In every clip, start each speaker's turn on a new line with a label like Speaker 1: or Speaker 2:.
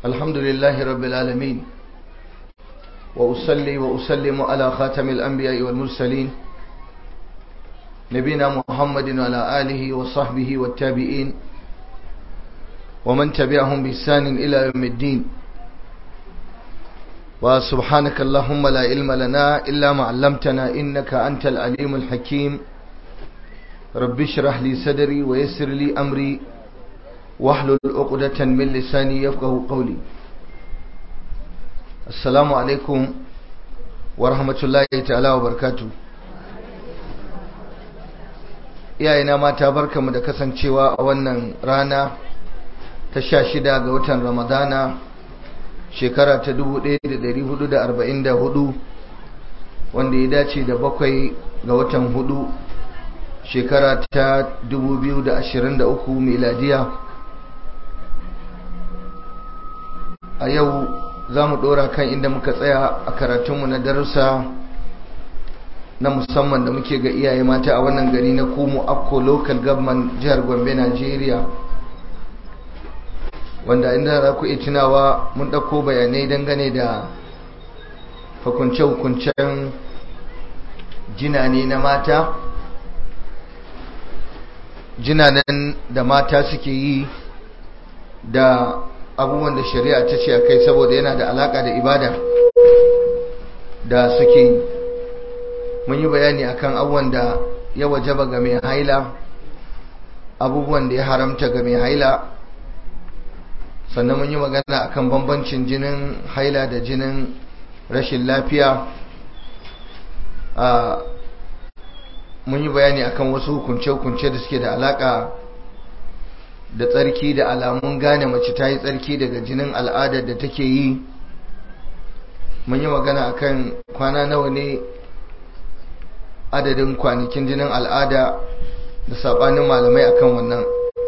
Speaker 1: الحمد لله رب العالمين وأصلي وأسلم على خاتم الأنبياء والمرسلين نبينا محمد وعلى آله وصحبه والتابعين ومن تبعهم بإحسان إلى يوم الدين وسبحانك اللهم لا علم لنا إلا ما علمتنا إنك أنت العليم الحكيم رب اشرح لي صدري ويسر لي أمري واحلل عقدة من لساني يفقه قولي السلام عليكم ورحمة الله تعالى وبركاته iyayena mata barkamu da kasancewa a wannan rana ta sha shida ga watan ramadana shekara ta 1444 wanda ya dace da bakwai ga watan hudu shekara ta 2023 miladiya a yau za mu ɗora kan inda muka tsaya a karatunmu na darussa na musamman da muke ga iyaye mata a wannan gari na kumu akko local government jihar gombe nigeria wanda inda za ku iya tunawa mun ɗauko bayanai dangane da hukunce-hukuncen jinane na mata jinanen da mata suke yi da abubuwan da shari'a ta ce a kai saboda yana da alaka da ibada da suke yi mun yi bayani akan abubuwan da ya wajaba ga mai haila abubuwan da ya haramta ga mai haila sannan mun yi magana akan bambancin jinin haila da jinin rashin lafiya mun yi bayani akan wasu hukunce-hukunce da suke da alaka da tsarki da alamun gane mace ta yi tsarki daga jinin al'adar da take yi mun yi magana akan kwana nawa ne adadin kwanakin jinin al'ada da sabanin malamai akan wannan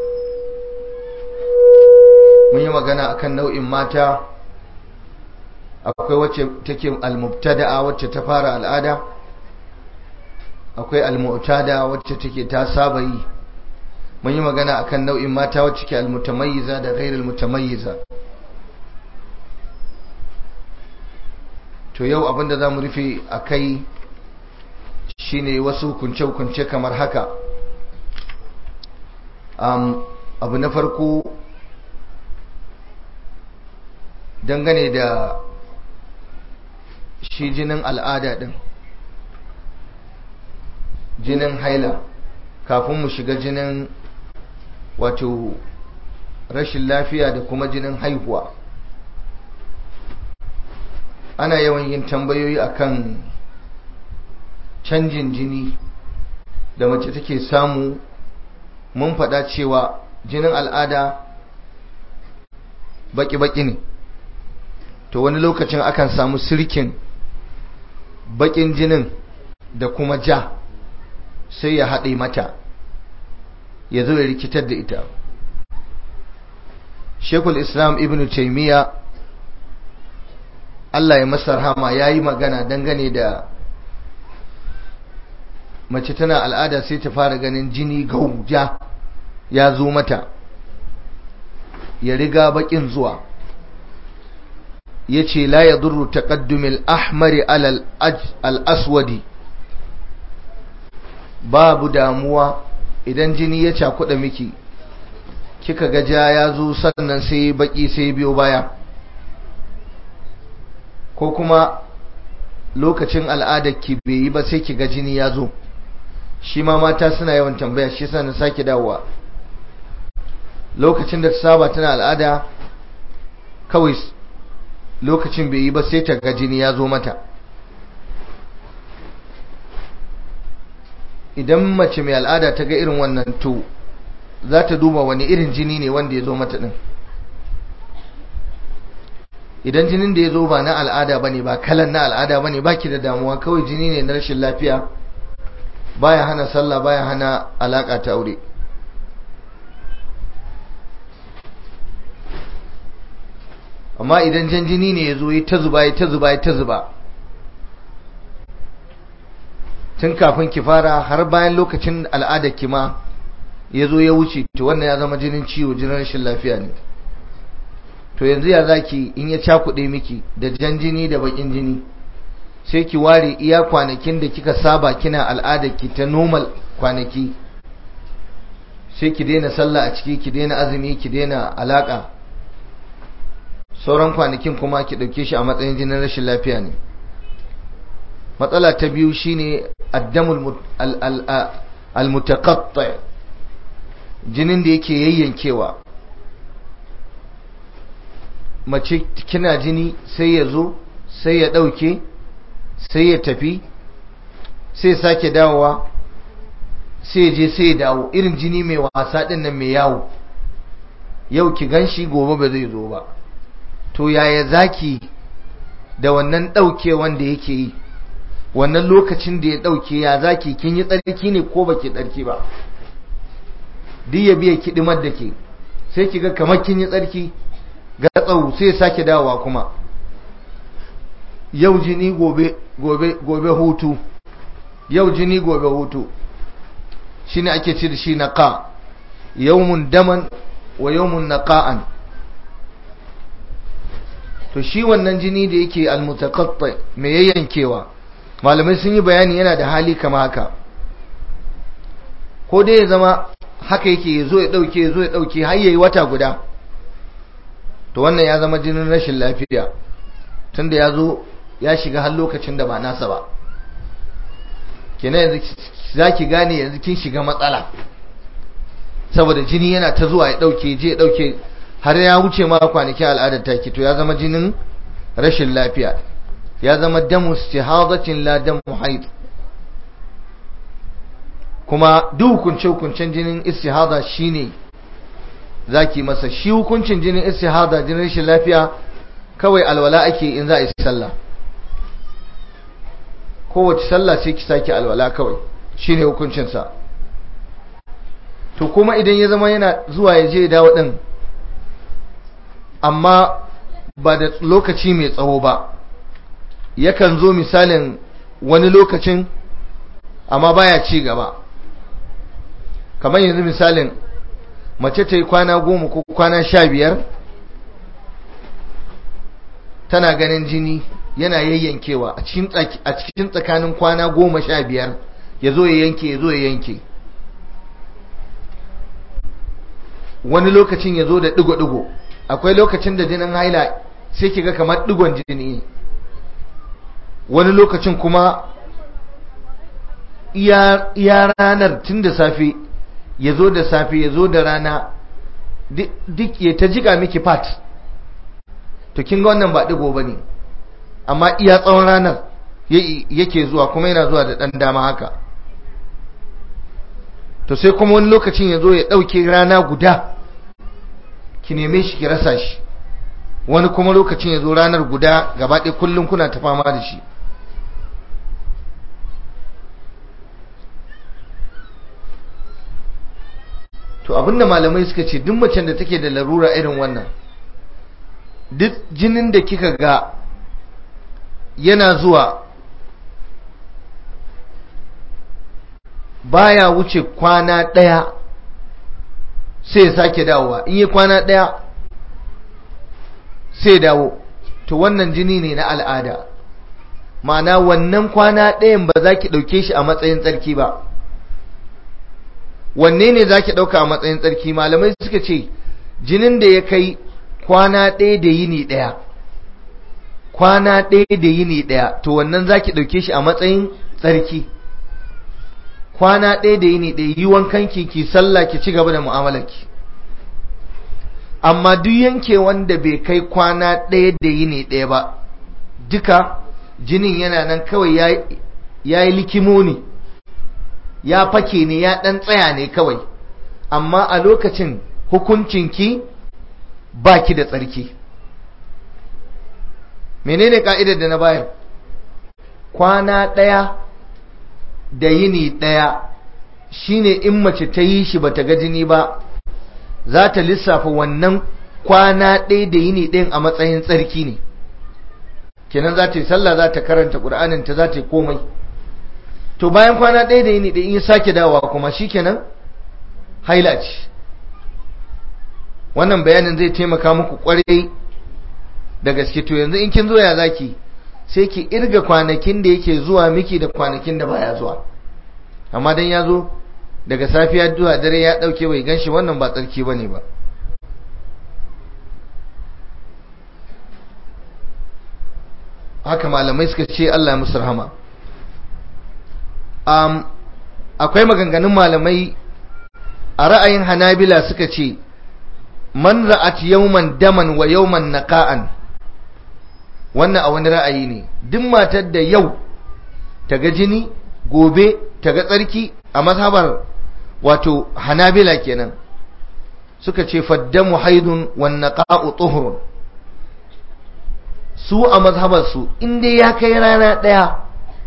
Speaker 1: mun yi magana akan nau'in mata akwai wacce take almubtada'a wacce ta fara al'ada akwai almu'tada wacce take ta saba yi mun yi magana akan nau'in mata wacce ke almutamayyiza da ghairul mutamayyiza to yau abinda zamu rufe akai shine wasu kunce-kunce kamar haka um, abu na farko dangane da shi jinin al'ada din jinin haila kafin mu shiga jinin wato rashin lafiya da kuma jinin haihuwa ana yawan yin tambayoyi akan canjin jini da mace take samu mun faɗa cewa jinin al'ada baki-baki ne to wani lokacin akan samu sirkin bakin jinin da kuma ja sai ya haɗe mata ya zo ya rikitar da ita shekul islam ibn taimiyya Allah ya masa rahama ya yi magana dangane da mace tana al'ada sai ta fara ganin jini gauja ya zo mata ya riga bakin zuwa ya ce la ya duru taƙaddumin ahmari al'aswadi babu damuwa idan jini ya cakuɗa miki kika ga ja ya zo sannan sai baki sai biyo baya ko kuma lokacin al'adar ki bai yi ba sai ki ga jini ya zo shi ma mata suna yawan tambaya shi yasa na sake dawowa lokacin da ta saba tana al'ada kawai lokacin bai yi ba sai ta ga jini ya zo mata idan mace mai al'ada ta ga irin wannan to za ta duba wani irin jini ne wanda ya zo mata din idan jinin da ya zo ba na al'ada ba ne ba kalan na al'ada ba ne ba ki da damuwa kawai jini ne na rashin lafiya baya hana sallah baya hana alaka ta aure amma idan jan jini ne ya zo ya ta zuba ya ta zuba ya ta zuba tun kafin ki fara har bayan lokacin al'adar ki ma ya zo ya wuce to wannan ya zama jinin ciwo jinin rashin lafiya ne to yanzu ya zaki in ya cakuɗe miki da jan jini da bakin jini sai ki ware iya kwanakin da kika saba kina al'adar ki ta normal kwanaki sai ki daina sallah a ciki ki daina azumi ki daina alaka sauran kwanakin kuma ki ɗauke shi a matsayin jinin rashin lafiya ne matsala ta biyu shine addamul almutaqatta jinin da yake yayyankewa mace kina jini sai ya zo sai ya ɗauke sai ya tafi sai sake dawowa sai ya je sai ya dawo irin jini mai wasa ɗin nan mai yawo yau ki ganshi gobe ba zai zo ba to yaya zaki da wannan ɗauke wanda yake yi wannan lokacin da ya ɗauke ya zaki kin yi tsarki ne ko baki tsarki ba duk ya biya kiɗimar da ke sai ki ga kamar kin yi tsarki ga tsawo sai sake dawowa kuma yau jini gobe gobe gobe hutu yau jini gobe hutu shine ake ce da shi naqa yawmun daman wa yawmun naqa'an to shi wannan jini da yake almutaqatta me yayyankewa malamai sun yi bayani yana da hali kama haka ko dai ya zama haka yake ya zo ya dauke ya zo ya dauke har yayi wata guda to wannan ya zama jinin rashin lafiya tunda ya zo ya shiga har lokacin da ba nasa ba kenan yanzu zaki gane yanzu kin shiga matsala saboda jini yana ta zuwa ya dauke je ya dauke har ya wuce ma kwanaki al'adar taki to ya zama jinin rashin lafiya ya zama damu istihadatin la damu haid kuma duk hukunce hukuncen jinin istihada shine zaki masa shi hukuncin jinin istihada jinin rashin lafiya kawai alwala ake in za a yi sallah kowace sallah sai ki sake alwala kawai shine hukuncinsa to kuma idan ya zama yana zuwa ya je dawo din amma ba da lokaci mai tsawo ba yakan zo misalin wani lokacin amma baya ci gaba kamar yanzu misalin mace ta yi kwana goma ko kwana sha biyar tana ganin jini yana yayyankewa a cikin tsakanin kwana goma sha biyar ya zo ya yanke ya zo ya yanke wani lokacin ya zo da digo-digo akwai lokacin da jinin haila sai kiga kamar digon jini wani lokacin kuma iya ranar tun da safe ya zo da safe ya zo da rana duk ya ta jika miki fat to kin ga wannan ba digo ba ne amma iya tsawon ranar yake zuwa kuma yana zuwa da ɗan dama haka to sai kuma wani lokacin ya zo ya ɗauke rana guda ki neme shi ki rasa shi wani kuma lokacin ya zo ranar guda gaba ɗaya kullum kuna ta fama da shi to abinda malamai suka ce duk macen da take da larura irin wannan duk jinin da kika ga yana zuwa baya wuce kwana ɗaya sai ya sake dawowa in yi kwana ɗaya sai dawo to wannan jini ne na al'ada ma'ana wannan kwana ɗayan ba za ki ɗauke shi a matsayin tsarki ba wanne ne za ki ɗauka a matsayin tsarki malamai suka ce jinin da ya kai kwana ɗaya da yini ɗaya kwana ɗaya da yini ɗaya to wannan za ki ɗauke shi a matsayin tsarki kwana ɗaya da yini ɗaya yi wankan ki ki sallah ki ci gaba da mu'amalarki amma duk yanke wanda bai kai kwana ɗaya da yini ɗaya ba duka jinin yana nan kawai ya yi likimo ne ya fake ne ya ɗan tsaya ne kawai amma a lokacin hukuncinki ba ki da tsarki menene ka'idar da na bayar kwana ɗaya da yini ɗaya shine in mace ta yi shi bata ga jini ba za ta lissafa wannan kwana ɗaya da yini ɗin a matsayin tsarki ne kenan za ta yi sallah za ta karanta ƙur'anin ta za ta yi komai to bayan kwana ɗaya da yini ɗin in sake dawowa kuma shikenan haila ce wannan bayanin zai taimaka muku kwarai da gaske to yanzu in kin zo ya zaki sai ki irga kwanakin da yake zuwa miki da kwanakin da baya zuwa amma dan ya zo daga safiya zuwa dare ya dauke bai ganshi wannan ba tsarki bane ba haka malamai suka ce Allah ya musu rahama um, akwai maganganun malamai a ra'ayin hanabila suka ce man ra'at yawman daman wa yawman naqa'an wannan a wani ra'ayi ne duk matar da yau ta ga jini gobe ta ga tsarki a mazhabar wato hanabila kenan suka ce faddamu haidun wan naqa'u tuhurun su a mazhabarsu inda ya kai rana ɗaya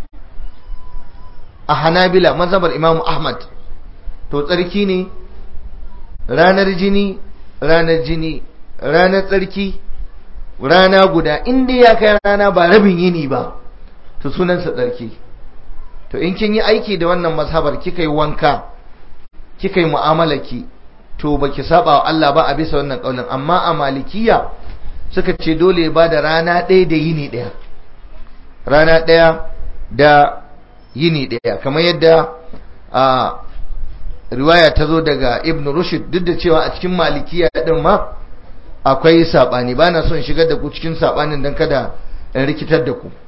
Speaker 1: a hanabila mazhabar imamu ahmad to tsarki ne ranar jini ranar jini ranar tsarki rana guda inda ya kai rana ba rabin yini ba to sunansa tsarki to in kin yi aiki da wannan mazhabar kika yi wanka kika yi mu'amalaki to baki saba wa Allah ba a bisa wannan kaulin amma a malikiya suka ce dole ba da rana ɗaya da yini ɗaya rana ɗaya da yini ɗaya kamar yadda a riwaya ta zo daga ibn rushd duk da cewa a cikin malikiya ɗin ma akwai saɓani ba na son shigar da ku cikin saɓanin don kada in rikitar da ku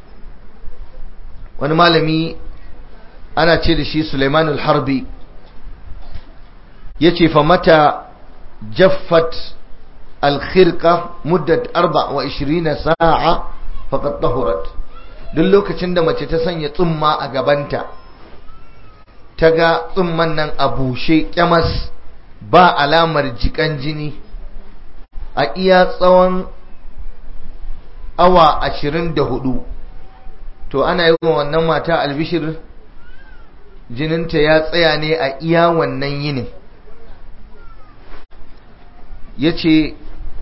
Speaker 1: wani malami ana ce da shi suleimanul harbi ya ce fa mata jaffat alkhirka muddat arba wa ishirina sa'a faqad tahurat duk lokacin da mace ta sanya tsumma a gabanta ta ga tsumman nan a bushe kyamas ba alamar jikan jini a iya tsawon awa ashirin da hudu to ana yi wa wannan mata albishir jininta ya tsaya ne a iya wannan yinin ya ce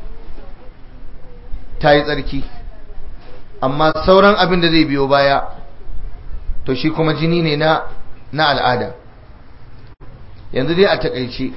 Speaker 1: ta yi tsarki amma sauran abin da zai biyo baya to shi kuma jini ne na na al'ada yanzu dai a takaice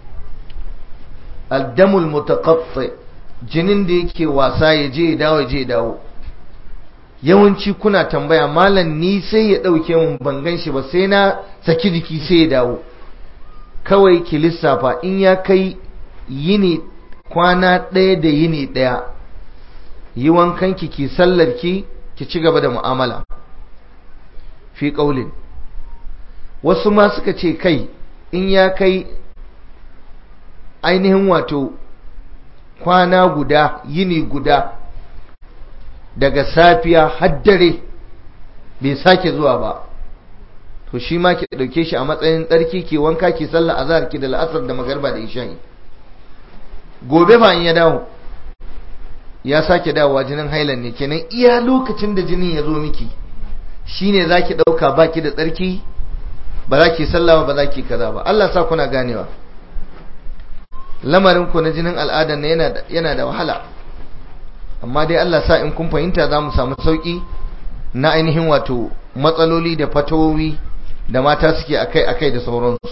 Speaker 1: addamul mutaqatti jinin da yake wasa ya je ya dawo ya je ya dawo yawanci kuna tambaya malam ni sai ya dauke mun ban gan shi ba sai na saki jiki sai ya dawo kawai ki lissafa in ya kai yini kwana ɗaya da yini ɗaya yi wankanki ki sallarki ki ci gaba da mu'amala fi ƙaulin wasu ma suka ce kai in ya kai ainihin wato kwana guda yini guda daga safiya haddare bai sake zuwa ba to shi ma ki ɗauke shi a matsayin tsarki ki wanka ki sallar azhar ki da la'asar da magarba da isha'i gobe ba in ya dawo ya sake dawowa jinin hailan ne kenan iya lokacin da jinin ya zo miki shine zaki dauka baki da tsarki ba za ki sallama ba za ki kaza ba Allah sa kuna ganewa lamarin ku na jinin al'ada ne yana da yana da wahala amma dai Allah sa in kun fahimta za mu samu sauki na ainihin wato matsaloli da fatawowi da mata suke akai akai da sauransu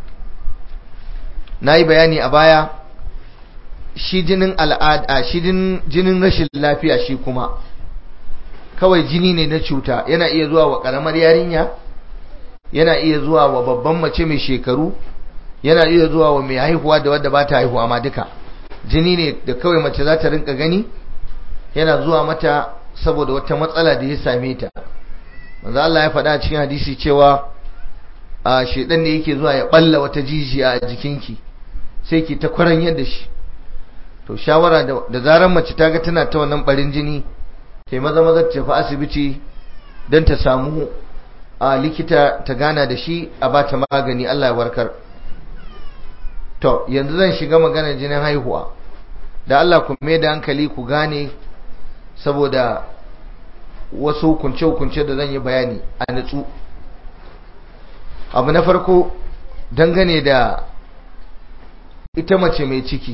Speaker 1: na yi bayani a baya shi jinin al'ada shi jinin rashin lafiya shi kuma kawai jini ne na cuta yana iya zuwa wa karamar yarinya yana iya zuwa wa babban mace mai shekaru yana iya zuwa wa mai haihuwa da wadda ba ta haihuwa ma duka jini ne da kawai mace za ta rinka gani yana zuwa mata saboda wata matsala da ya same ta manzo Allah ya faɗa cikin hadisi cewa a shedan ne yake zuwa ya balla wata jijiya a jikinki sai ki ta kwaran yadda shi to shawara da zarar mace ta ga tana ta wannan barin jini sai maza maza ta tafi asibiti don ta samu a likita ta gana da shi a ba ta magani Allah ya warkar to yanzu zan shiga maganar jinin haihuwa da Allah ku mai da hankali ku gane saboda wasu hukunce-hukunce da zan yi bayani a nutsu abu na farko dangane da ita mace mai ciki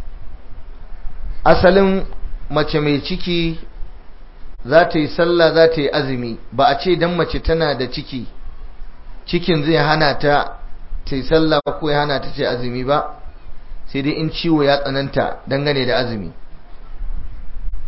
Speaker 1: asalin mace mai ciki za ta yi sallah za ta yi azumi ba a ce don mace tana da ciki cikin zai hana ta ta yi sallah ko ya hana ta ce azumi ba sai dai in ciwo ya tsananta dangane da azumi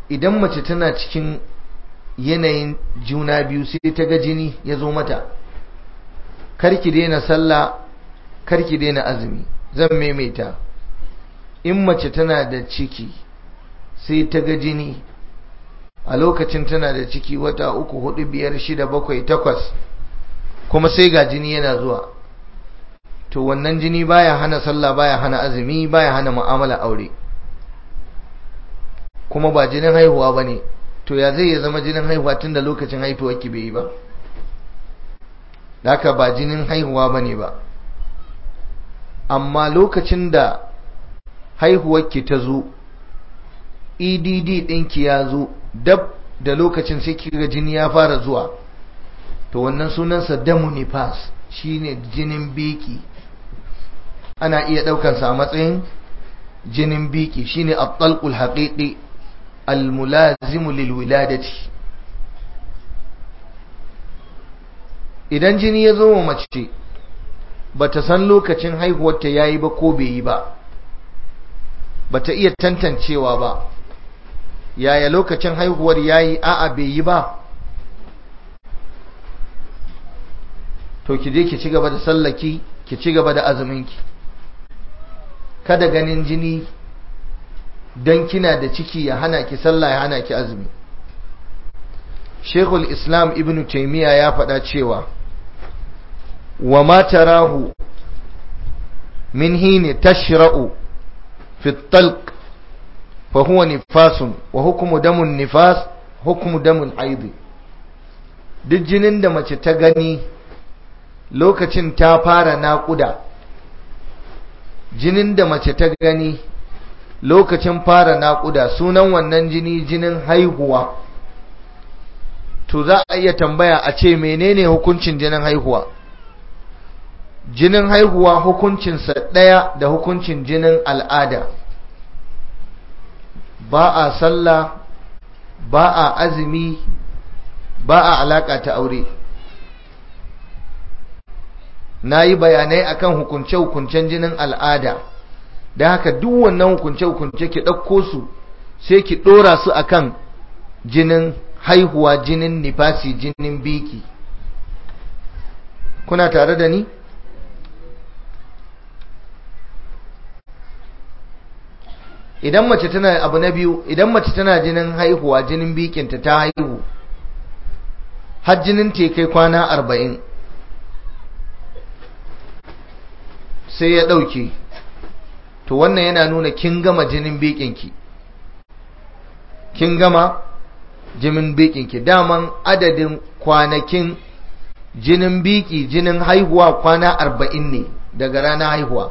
Speaker 1: idan mace tana cikin yanayin juna biyu sai ta ga jini ya zo mata karki daina sallah karki daina azumi zan maimaita in mace tana da ciki sai ta ga jini a lokacin tana da ciki wata uku hudu biyar shida bakwai takwas kuma sai ga jini yana zuwa to wannan jini baya hana sallah baya hana azumi baya hana mu'amala aure kuma ba jinin haihuwa ba ne to ya zai ya zama jinin haihuwa tun da lokacin haifuwar ki bai yi ba haka ba jinin haihuwa ba ne ba amma lokacin da haihuwar ki ta zo edd ɗinki ya zo dab da lokacin sai kiga jini ya fara zuwa to wannan sunansa damu nifas shine jinin biki ana iya ɗaukansa a matsayin jinin biki shine at-talqul haqiqi al-mulazimu lil wiladati idan jini ya zo wa mace bata san lokacin haihuwarta yayi ba ko bai yi ba bata iya tantancewa ba yaya lokacin haihuwar yayi a'a bai yi ba to ki je ki ci gaba da sallaki ki ci gaba da azuminki kada ganin jini dan kina da ciki ya hana ki sallah ya hana ki azumi Sheikhul Islam Ibn Taymiyyah ya faɗa cewa wa ma tarahu min hini tashra'u fi at-talq fa huwa nifasun wa hukmu damun nifas hukmu damul haid duk jinin da mace ta gani lokacin ta fara naƙuda jinin da mace ta gani lokacin fara naƙuda sunan wannan jini jinin haihuwa to za a iya tambaya a ce menene hukuncin jinin haihuwa jinin haihuwa hukuncinsa ɗaya da hukuncin jinin al'ada ba a sallah ba a azumi ba a alaƙa ta aure na yi bayanai akan hukunce-hukuncen jinin al'ada da haka duk wannan hukunce-hukunce ki ɗauko su sai ki ɗora su akan jinin haihuwa jinin nifasi jinin biki kuna tare da ni? idan mace tana abu na biyu idan mace tana jinin haihuwa jinin bikinta ta haihu har jinin te kai kwana arba'in sai ya ɗauke to wannan yana nuna kin gama jinin bikinki kin gama jinin bikinki daman adadin kwanakin jinin biki jinin haihuwa kwana arba'in ne daga ranar haihuwa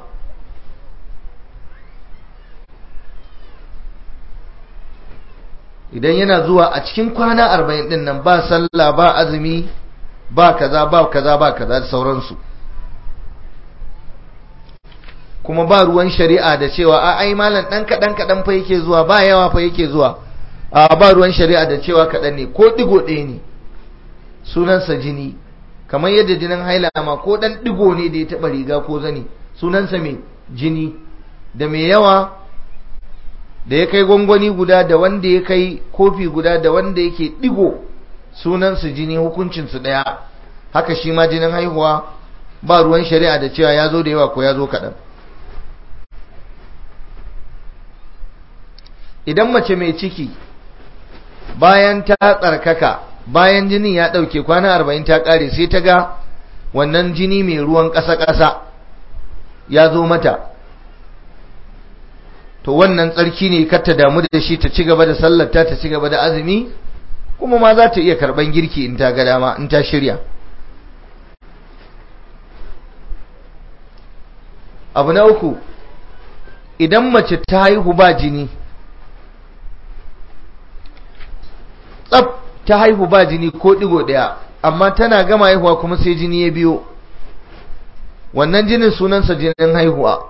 Speaker 1: idan yana zuwa a cikin kwana arba'in din nan ba sallah ba azumi ba kaza ba kaza ba kaza da sauransu kuma ba ruwan shari'a da cewa a ai malam dan kadan kadan fa yake zuwa ba yawa fa yake zuwa a ba ruwan shari'a da cewa kadan ne ko digo ɗaya ne sunansa jini kamar yadda jinin haila ma ko dan digo ne da ya taba riga ko zani sunansa mai jini da mai yawa da ya kai gwangwani guda da wanda ya kai kofi guda da wanda yake digo sunansu jini hukuncinsu ɗaya haka shi ma jinin haihuwa ba ruwan shari'a da cewa ya zo da yawa ko ya zo kaɗan idan mace mai ciki bayan ta tsarkaka bayan jinin ya ɗauke kwana arba'in ta ƙare sai ta ga wannan jini mai ruwan ƙasa-ƙasa ya zo mata to wannan tsarki ne kar ta damu da shi ta ci gaba da sallarta ta ci gaba da azumi kuma ma za ta iya karban girki in ta ga dama in ta shirya abu na uku idan mace ta haihu ba jini tsaf ta haihu ba jini ko digo daya amma tana gama haihuwa kuma sai jini ya biyo wannan jinin sunansa jinin haihuwa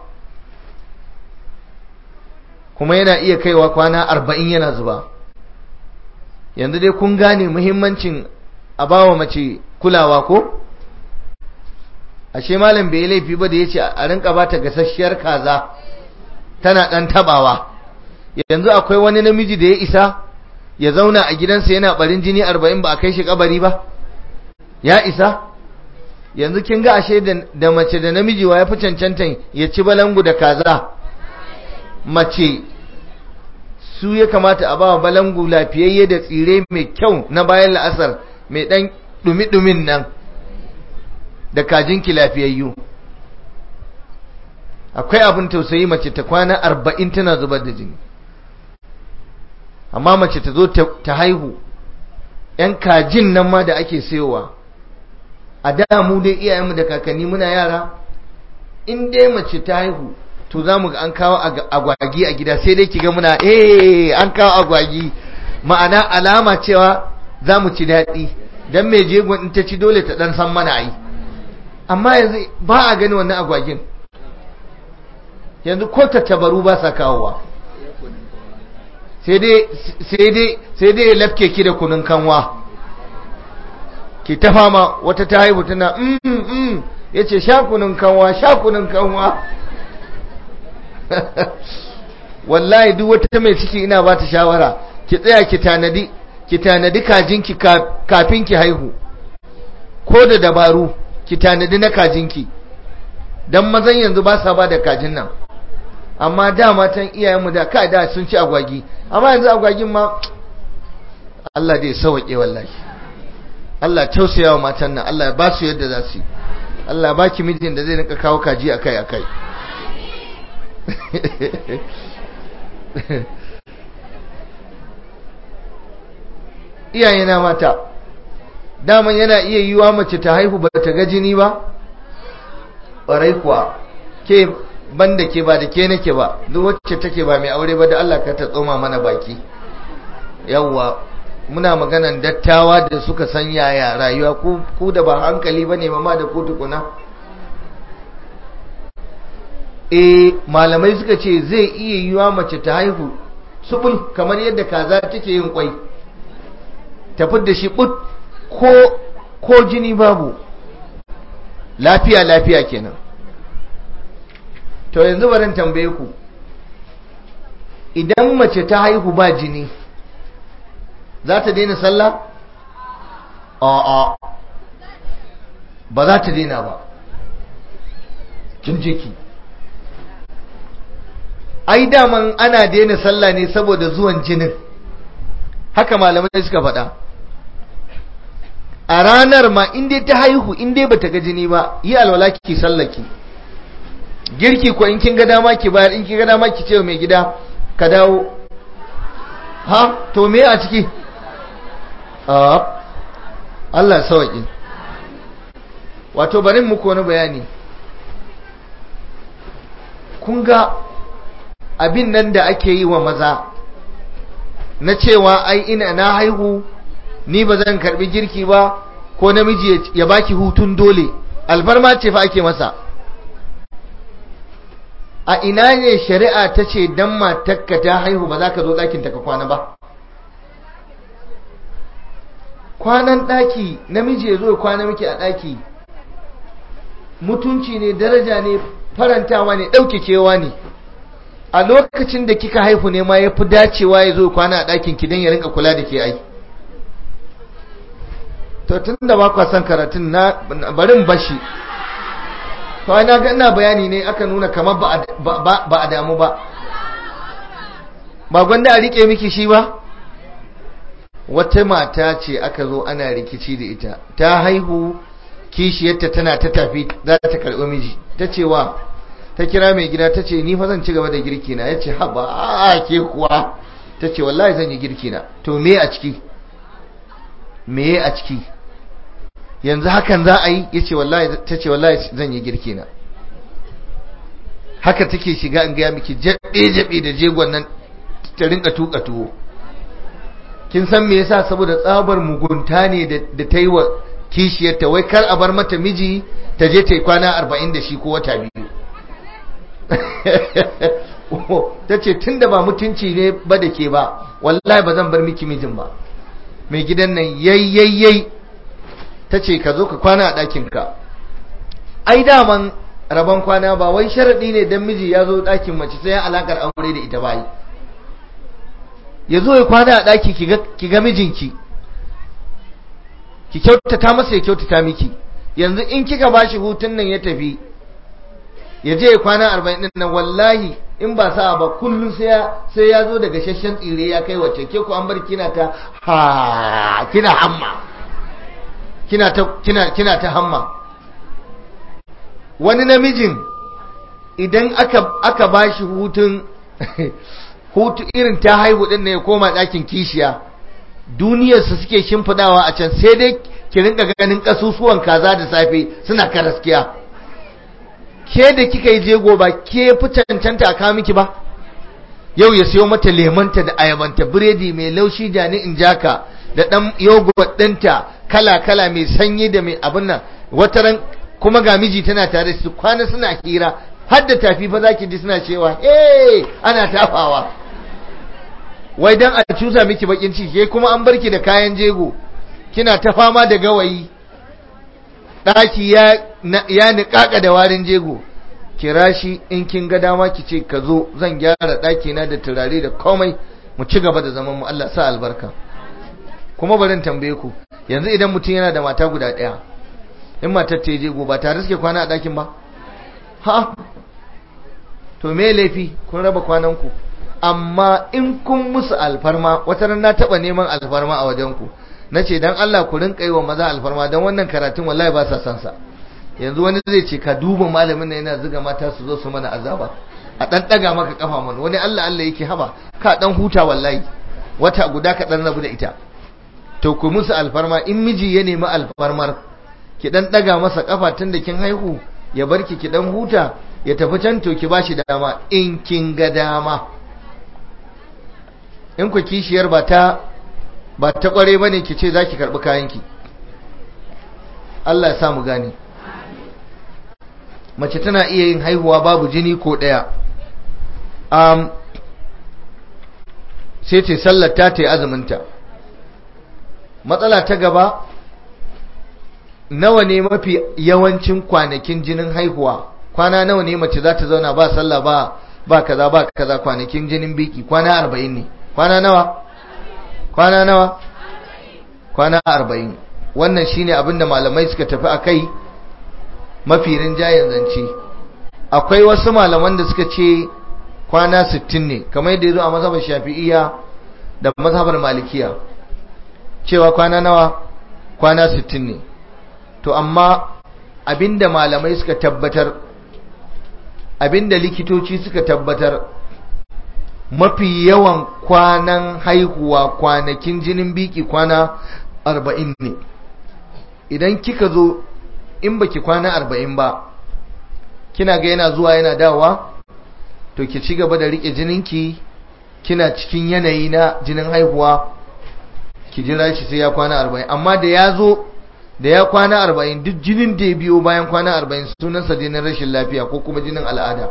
Speaker 1: kuma yana iya kaiwa kwana arba'in yana zuba yanzu dai kun gane muhimmancin a bawa mace kulawa ko ashe malam bai laifi ba da ya ce a rinka ba ta gasasshiyar kaza tana ɗan tabawa yanzu akwai wani namiji da ya isa ya zauna a gidansa yana barin jini arba'in ba a kai shi kabari ba ya isa yanzu kin ga ashe da mace da namiji wa ya fi cancantan ya ci balangu da kaza mace su ya kamata a ba balangu lafiyayye da tsire mai kyau na bayan la'asar mai dan dumi-dumin nan da kajinki lafiyayyu akwai abin tausayi mace ta kwana arba'in tana zubar da jini amma mace ta zo ta haihu ‘yan kajin nan ma da ake sayowa a da mu dai iyayenmu da kakanni muna yara in dai mace ta haihu to za mu ga an kawo agwagi a gida sai dai kiga muna eh an kawo agwagi ma'ana alama cewa za mu ci daɗi don mai jegon in ta ci dole ta ɗan san mana yi amma yanzu ba a gani wannan agwagin yanzu ko tattabaru ba sa kawowa sai dai ya lafke ki da kunun kanwa ki ta fama wata ta haihu tana mm mm ya ce sha kunun kanwa sha kunun kanwa wallahi duk wata mai ciki ina ba ta shawara ki tsaya ki tanadi ki tanadi kajinki kafin ki haihu ko da dabaru ki tanadi na kajinki dan mazan yanzu ba sa ba da kajin nan amma da matan iyayenmu da ka da sun ci agwagi amma yanzu agwagin ma Allah dai sauke wallahi Allah tausaya wa matan nan Allah ya ba su yadda za su yi Allah ya baki mijin da zai rinka kawo kaji akai akai iyayena mata daman yana iya yiwa mace ta haihu ba ta ga jini ba ƙwarai kuwa ke banda ke ba da ke nake ba duk wacce take ba mai aure ba da Allah ka ta tsoma mana baki yawwa muna maganan dattawa da suka san yaya rayuwa ku da ba hankali bane mama da ku tukuna eh malamai suka ce zai iya yiwa mace ta haihu subul kamar yadda kaza take yin kwai ta da shi but ko ko jini babu lafiya lafiya kenan to yanzu barin tambaye ku idan mace ta haihu ba jini za ta daina sallah a'a ba za ta daina ba kin jiki ai daman ana daina sallah ne saboda zuwan jinin haka malamai suka faɗa a ranar ma inda ta haihu inda bata ga jini ba yi alwala ki sallaki girki ko in kin ga dama ki bayar in kin ga dama ki ce mai gida ka dawo ha to me a ciki a Allah sauki wato bari muku wani bayani kun ga abin nan da ake yi wa maza na cewa ai ina na haihu ni ba zan karbi girki ba ko namiji ya baki hutun dole alfarma ce fa ake masa a ina ne shari'a ta ce dan matakka ta haihu ba za ka zo ɗakinta ka kwana ba kwanan ɗaki namiji ya zo ya kwana miki a ɗaki mutunci ne daraja ne farantawa ne ɗaukakewa ne a lokacin da kika haihu ne ma ya fi dacewa ya zo kwana a ɗakin ki don ya rinka kula da ke ai to tun da ba kwa son karatun na barin bashi to na ga ina bayani ne aka nuna kamar ba a damu ba ba gwanda a rike miki shi ba wata mata ce aka zo ana rikici da ita ta haihu kishiyarta tana ta tafi za ta karɓi miji ta ce wa ta kira mai gida ta ce ni fa zan ci gaba da girki na ya ce haba a ke kuwa ta ce wallahi zan yi girki na to me a ciki me a ciki yanzu hakan za a yi ya ce wallahi ta ce wallahi zan yi girki na haka take shiga in gaya miki jabe-jabe da jegon nan ta rinka tuka tuwo kin san me yasa saboda tsabar mugunta ne da ta yi wa kishiyarta wai kar a bar mata miji ta je ta yi kwana arba'in da shi ko wata biyu ta ce tun da ba mutunci ne ba da ke ba wallahi ba zan bar miki mijin ba mai gidan nan yayyayyai ta ce ka zo ka kwana a ɗakinka ai daman rabon kwana ba wai sharaɗi ne don miji ya zo ɗakin mace sai alaƙar aure da ita bayi ya zo ya kwana a ɗaki ki ga mijinki ki kyautata masa ya kyautata miki yanzu in kika bashi hutun nan ya tafi ya je ya kwana arba'in ɗin nan wallahi in ba sa ba kullum sai ya zo daga shashen tsire ya kai wacce ke ku an bar kina ta ha kina hamma kina ta kina kina ta hamma wani namijin idan aka aka bashi hutun hutu irin ta haihu din ne ya koma ɗakin kishiya duniyarsa suke shimfidawa a can sai dai ki rinka ganin kasusuwan kaza da safe suna karaskiya ke da kika yi jego ba ke fi cancanta a kawo miki ba yau ya siyo mata lemanta da ayabanta biredi mai laushi jani in jaka da ɗan yogurt ɗinta kala-kala mai sanyi da mai abin nan wataran kuma ga miji tana tare su kwana suna hira har da tafi fa zaki ji suna cewa eh ana tafawa wai dan a cusa miki bakin ciki ke kuma an barki da kayan jego kina ta fama da gawayi daki ya ya niƙaƙa da warin jego kira shi in kin ga dama ki ce ka zo zan gyara daki na da turare da komai mu ci gaba da zaman mu Allah sa albarka kuma barin tambaye ku yanzu idan mutum yana da mata guda ɗaya in matar ta je ba tare suke kwana a ɗakin ba ha to me laifi kun raba kwanan ku amma in kun musu alfarma wata ran na taɓa neman alfarma a wajen ku na ce dan Allah ku rinka yi wa maza alfarma don wannan karatun wallahi ba sa san sa yanzu wani zai ce ka duba malamin nan yana zuga mata su zo su mana azaba a dan daga maka kafa mana wani Allah Allah yake haba ka dan huta wallahi wata guda ka dan rabu da ita to ku musu alfarma in miji ya nemi alfarmar ki dan daga masa kafa tun da kin haihu ya barki ki dan huta ya tafi can to ki bashi dama in kin ga dama in ku kishiyar ba ta ba ta kware bane ki ce zaki karbi kayanki Allah ya sa mu gane mace tana iya yin haihuwa babu jini ko daya um, sai ce sallar ta ta yi azuminta matsala ta gaba nawa ne mafi yawancin kwanakin jinin haihuwa kwana nawa ne mace za ta zauna ba sallah ba ba kaza ba kaza kwanakin jinin biki kwana arba'in ne kwana nawa kwana nawa kwana arba'in wannan shine abinda malamai suka tafi a kai mafi rinjayen zance akwai wasu malaman da suka ce kwana sittin ne kamar yadda ya zo a mazhabar shafi'iyya da mazhabar malikiya cewa kwana nawa kwana sittin ne to amma abinda malamai suka tabbatar abinda likitoci suka tabbatar mafi yawan kwanan haihuwa kwanakin jinin biki kwana arba'in ne idan kika zo in baki kwana arba'in ba kina ga yana zuwa yana dawa to ki ci gaba da rike jininki kina cikin yanayi na jinin haihuwa ki jira shi sai ya kwana arba'in amma da ya zo da ya kwana arba'in duk jinin da ya biyo bayan kwana arba'in sunansa jinin rashin lafiya ko kuma jinin al'ada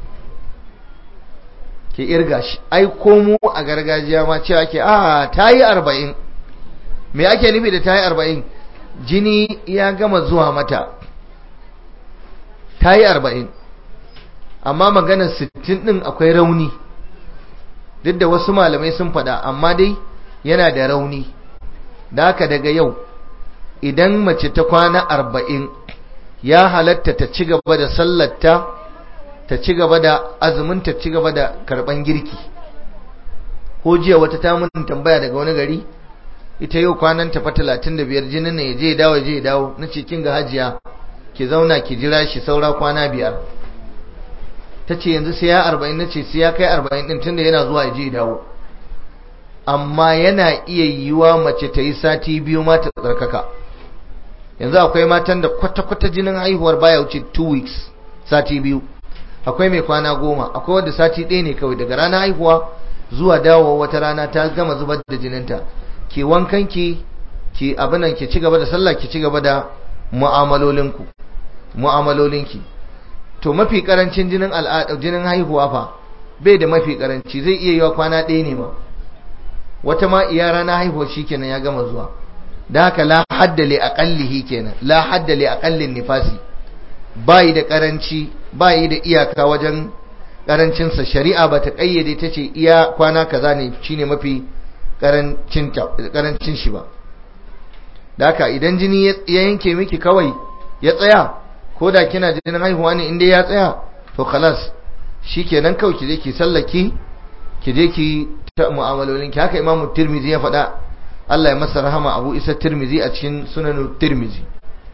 Speaker 1: ke irga shi ai komo a gargajiya ma cewa ke a ta yi arba'in me ake nufi da ta yi arba'in jini ya gama zuwa mata ta yi arba'in amma maganar sittin ɗin akwai rauni duk da wasu malamai sun faɗa amma dai yana da rauni da haka daga yau idan mace ta kwana arba'in ya halatta ta ci gaba da sallarta ta ci gaba da azumin ta ci gaba da karɓan girki ko jiya wata ta mun tambaya daga wani gari ita yau kwanan ta fa talatin da biyar jinin ne ya je dawo ya je dawo na ce kin ga hajiya ki zauna ki jira shi saura kwana biyar ta ce yanzu sai ya arba'in na ce sai ya kai arba'in ɗin tunda yana zuwa ya je dawo amma yana iya yiwa mace ta yi sati biyu ma ta tsarkaka yanzu akwai matan da kwata-kwata jinin haihuwar baya wuce 2 weeks sati biyu akwai mai kwana goma akwai wadda sati ɗaya ne kawai daga ranar haihuwa zuwa dawowa wata rana ta gama zubar da jininta ki wankan ki ki abinan ki ci gaba da sallah ki ci gaba da mu'amalolinku mu'amalolinki to mafi karancin jinin al'ada jinin haihuwa fa bai da mafi karanci zai iya yiwa kwana ɗaya ne ma wata ma iya rana haihuwa shikenan ya gama zuwa da haka la hadda li aqallihi kenan la hadda li aqallin nifasi bai da karanci bai da iyaka wajen karancinsa shari'a ba ta ƙayyade ta ce iya kwana kaza ne shine mafi karancin shi ba da haka idan jini ya yanke miki kawai ya tsaya ko da kina jinin haihuwa ne inda ya tsaya to khalas shikenan kawai ki je ki sallaki ki je ki ta mu'amalolin ki haka imamu tirmizi ya faɗa Allah ya masa rahama abu isa tirmizi a cikin sunan tirmizi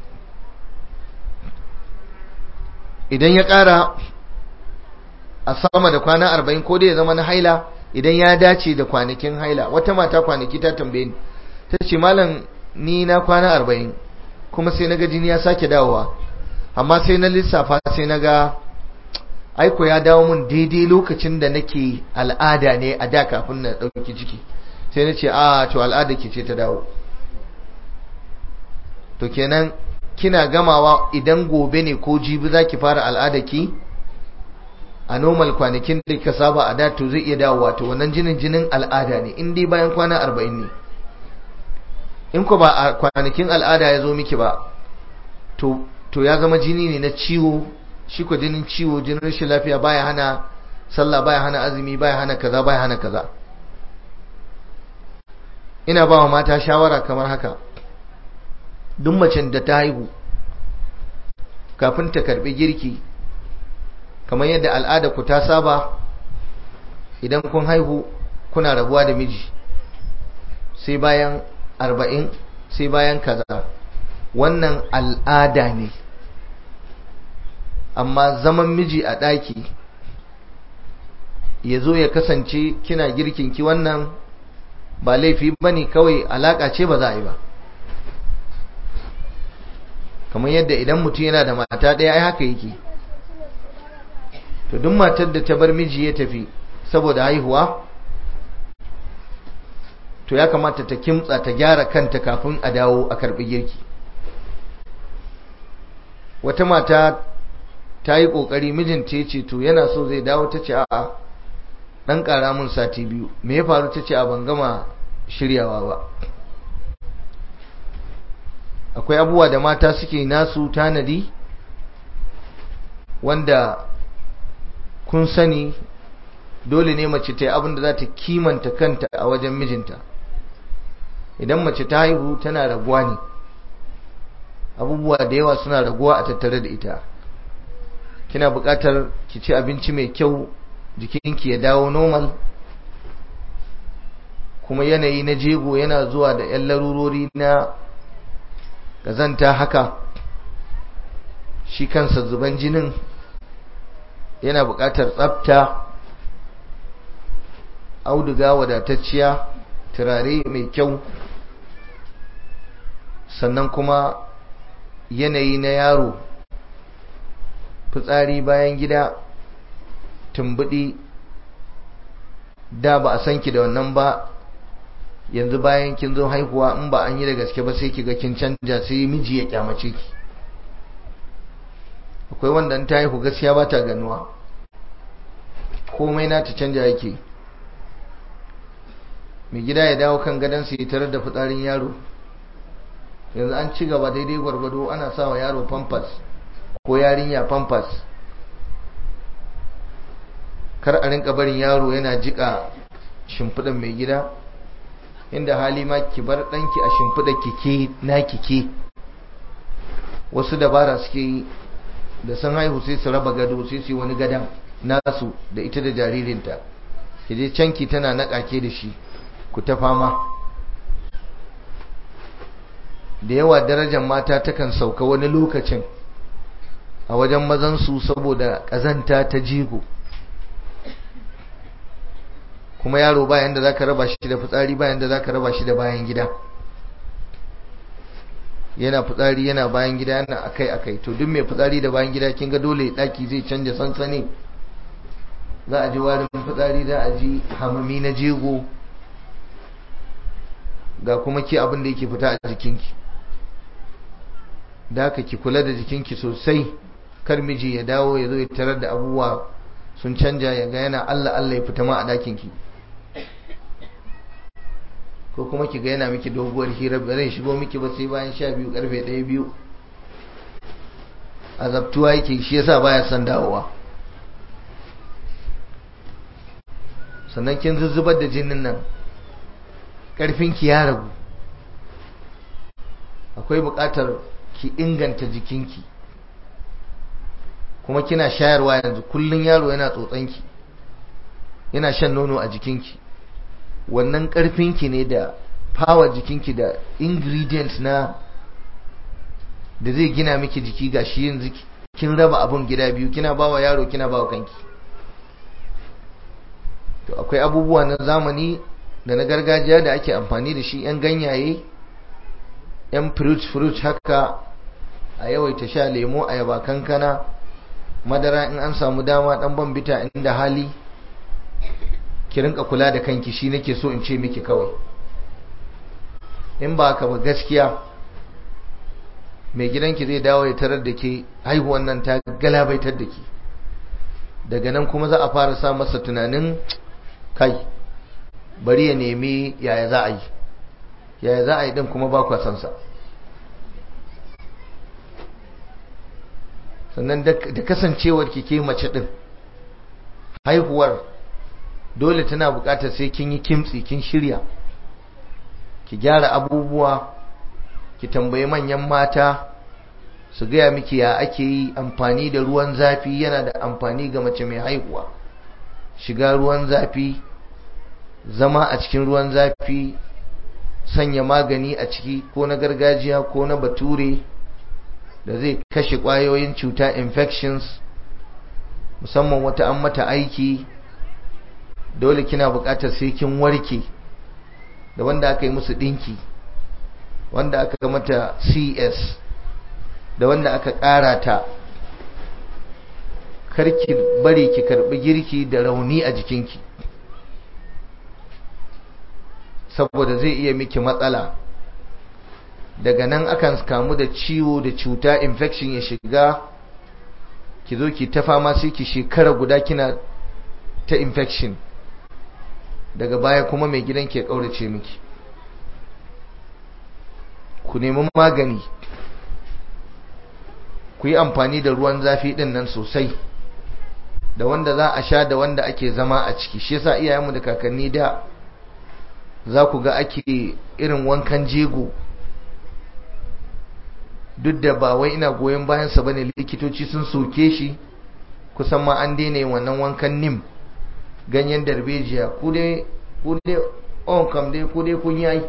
Speaker 1: idan ya ƙara a sama da kwana arba'in ko dai ya zama na haila idan ya dace da kwanakin haila wata mata kwanaki ta tambaye ni ta ce malam ni na kwana arba'in kuma sai na ga jini ya sake dawowa amma sai na lissafa sai na ga aiko ya dawo mun daidai lokacin da nake al'ada ne a da kafin na ɗauki ciki sai na ce a to al'ada ke ce ta dawo to kenan kina gamawa idan gobe ne ko jibi za ki fara al'ada ki a normal kwanakin da ka saba a da to zai iya dawowa to wannan jinin jinin al'ada ne in dai bayan kwana arba'in ne in ko ba a kwanakin al'ada ya zo miki ba to to ya zama jini ne na ciwo shi ko jinin ciwo jinin rashin lafiya baya hana sallah baya hana azumi baya hana kaza baya hana kaza ina ba wa mata shawara kamar haka duk macen da ta haihu kafin ta karbi girki kamar yadda al'ada ku ta saba idan kun haihu kuna rabuwa da miji sai bayan arba'in sai bayan kaza wannan al'ada ne amma zaman miji a ɗaki ya zo ya kasance kina girkinki wannan ba laifi ba ne kawai alaƙa ce ba za a yi ba kamar yadda idan mutum yana da mata ɗaya ai haka yake to duk matar da ta bar miji ya tafi saboda haihuwa to ya kamata ta kimtsa ta gyara kanta kafin a dawo a karɓi girki wata mata ta yi ƙoƙari mijinta ya ce to yana so zai dawo ta ce a'a ɗan ƙara mun sati biyu me ya faru ta ce a ban gama shiryawa ba akwai abubuwa da mata suke nasu tanadi wanda kun sani dole ne mace ta yi abin da za ta kimanta kanta a wajen mijinta idan mace ta haihu tana raguwa ne abubuwa da yawa suna raguwa a tattare da ita kina buƙatar ki ci abinci mai kyau jikinki ya dawo normal kuma yanayi na jego yana zuwa da 'yan larurori na ƙazanta haka shi kansa zuban jinin yana buƙatar tsafta auduga wadatacciya turare mai kyau sannan kuma yanayi na yaro fitsari bayan gida tumbudi da ba a san ki da wannan ba yanzu bayan kin zo haihuwa in ba an yi da gaske ba sai ki ga kin canja sai miji ya kyamace ki akwai wanda ta haihu gaskiya ba ta ganuwa komai na ta canja yake mai gida ya dawo kan gadon su yi tare da fitsarin yaro yanzu an ci gaba daidai gwargwado ana sa wa yaro pampers ko yarinya pampers kar a rinka barin yaro yana jika shimfiɗan mai gida inda hali ma ki bar ɗanki a shimfiɗa kike na kike wasu dabara suke yi da sun haihu sai su raba gado sai su yi wani gadon nasu da ita da jaririnta ki je canki tana naƙake da shi ku ta fama da yawa darajar mata takan sauka wani lokacin a wajen mazansu saboda ƙazanta ta jigo kuma yaro bayan da za ka raba shi da fitsari bayan da za ka raba shi da bayan gida yana fitsari yana bayan gida yana akai akai to duk mai fitsari da bayan gida kin ga dole daki zai canja sansani za a ji warin fitsari za a ji hamami na jego ga kuma ki abin da yake fita a jikinki da haka ki kula da jikinki sosai kar miji ya dawo ya zo ya tarar da abubuwa sun canja ya ga yana Allah Allah ya fita ma a dakinki ko kuma ki ga yana miki doguwar hira ba zai shigo miki ba sai bayan sha biyu karfe ɗaya biyu azabtuwa yake shi yasa baya son dawowa sannan kin zuzzubar da jinin nan ƙarfinki ya ragu akwai buƙatar ki inganta jikinki kuma kina shayarwa yanzu kullun yaro yana tsotsanki yana shan nono a jikinki wannan ƙarfinki ne da power jikinki da ingredient na da zai gina miki jiki gashi yanzu kin raba abun gida biyu kina bawa yaro kina bawa kanki to akwai abubuwa na zamani da na gargajiya da ake amfani da shi yan ganyaye yan fruit fruit haka a yawaita sha lemo ayaba kankana madara in an samu dama dan bambita inda hali ki rinka kula da kanki shi nake so in ce miki kawai in ba ka ba gaskiya mai gidanki zai dawo ya tarar da ke haihuwan nan ta galabaitar da ke daga nan kuma za a fara sa masa tunanin kai bari ya nemi yaya za a yi yaya za a yi din kuma ba kwa sansa sannan da kasancewar ki ke mace din haihuwar dole tana bukatar sai kin yi kimtsi kin shirya ki gyara abubuwa ki tambayi manyan mata su gaya miki ya ake yi amfani da ruwan zafi yana da amfani ga mace mai haihuwa shiga ruwan zafi zama a cikin ruwan zafi sanya magani a ciki ko na gargajiya ko na bature da zai kashe ƙwayoyin cuta infections musamman wata an mata aiki dole kina buƙatar sai kin warke da wanda aka yi musu ɗinki wanda aka mata cs da wanda aka ƙara ta karki bari ki karɓi girki da rauni a jikinki saboda zai iya miki matsala daga nan akan kamu da ciwo da cuta infection ya shiga ki zo ki ta fama sai ki shekara guda kina ta infection daga baya kuma mai gidan ke kaurace miki ku nemi magani ku yi amfani da ruwan zafi din nan sosai da wanda za a sha da wanda ake zama a ciki shi yasa iyayenmu da kakanni da za ku ga ake irin wankan jego duk da ba wai ina goyon bayansa bane likitoci sun soke shi kusan ma an daina yin wannan wankan nim ganyen darbejiya ku dai ku dai on kam dai ku dai kun yi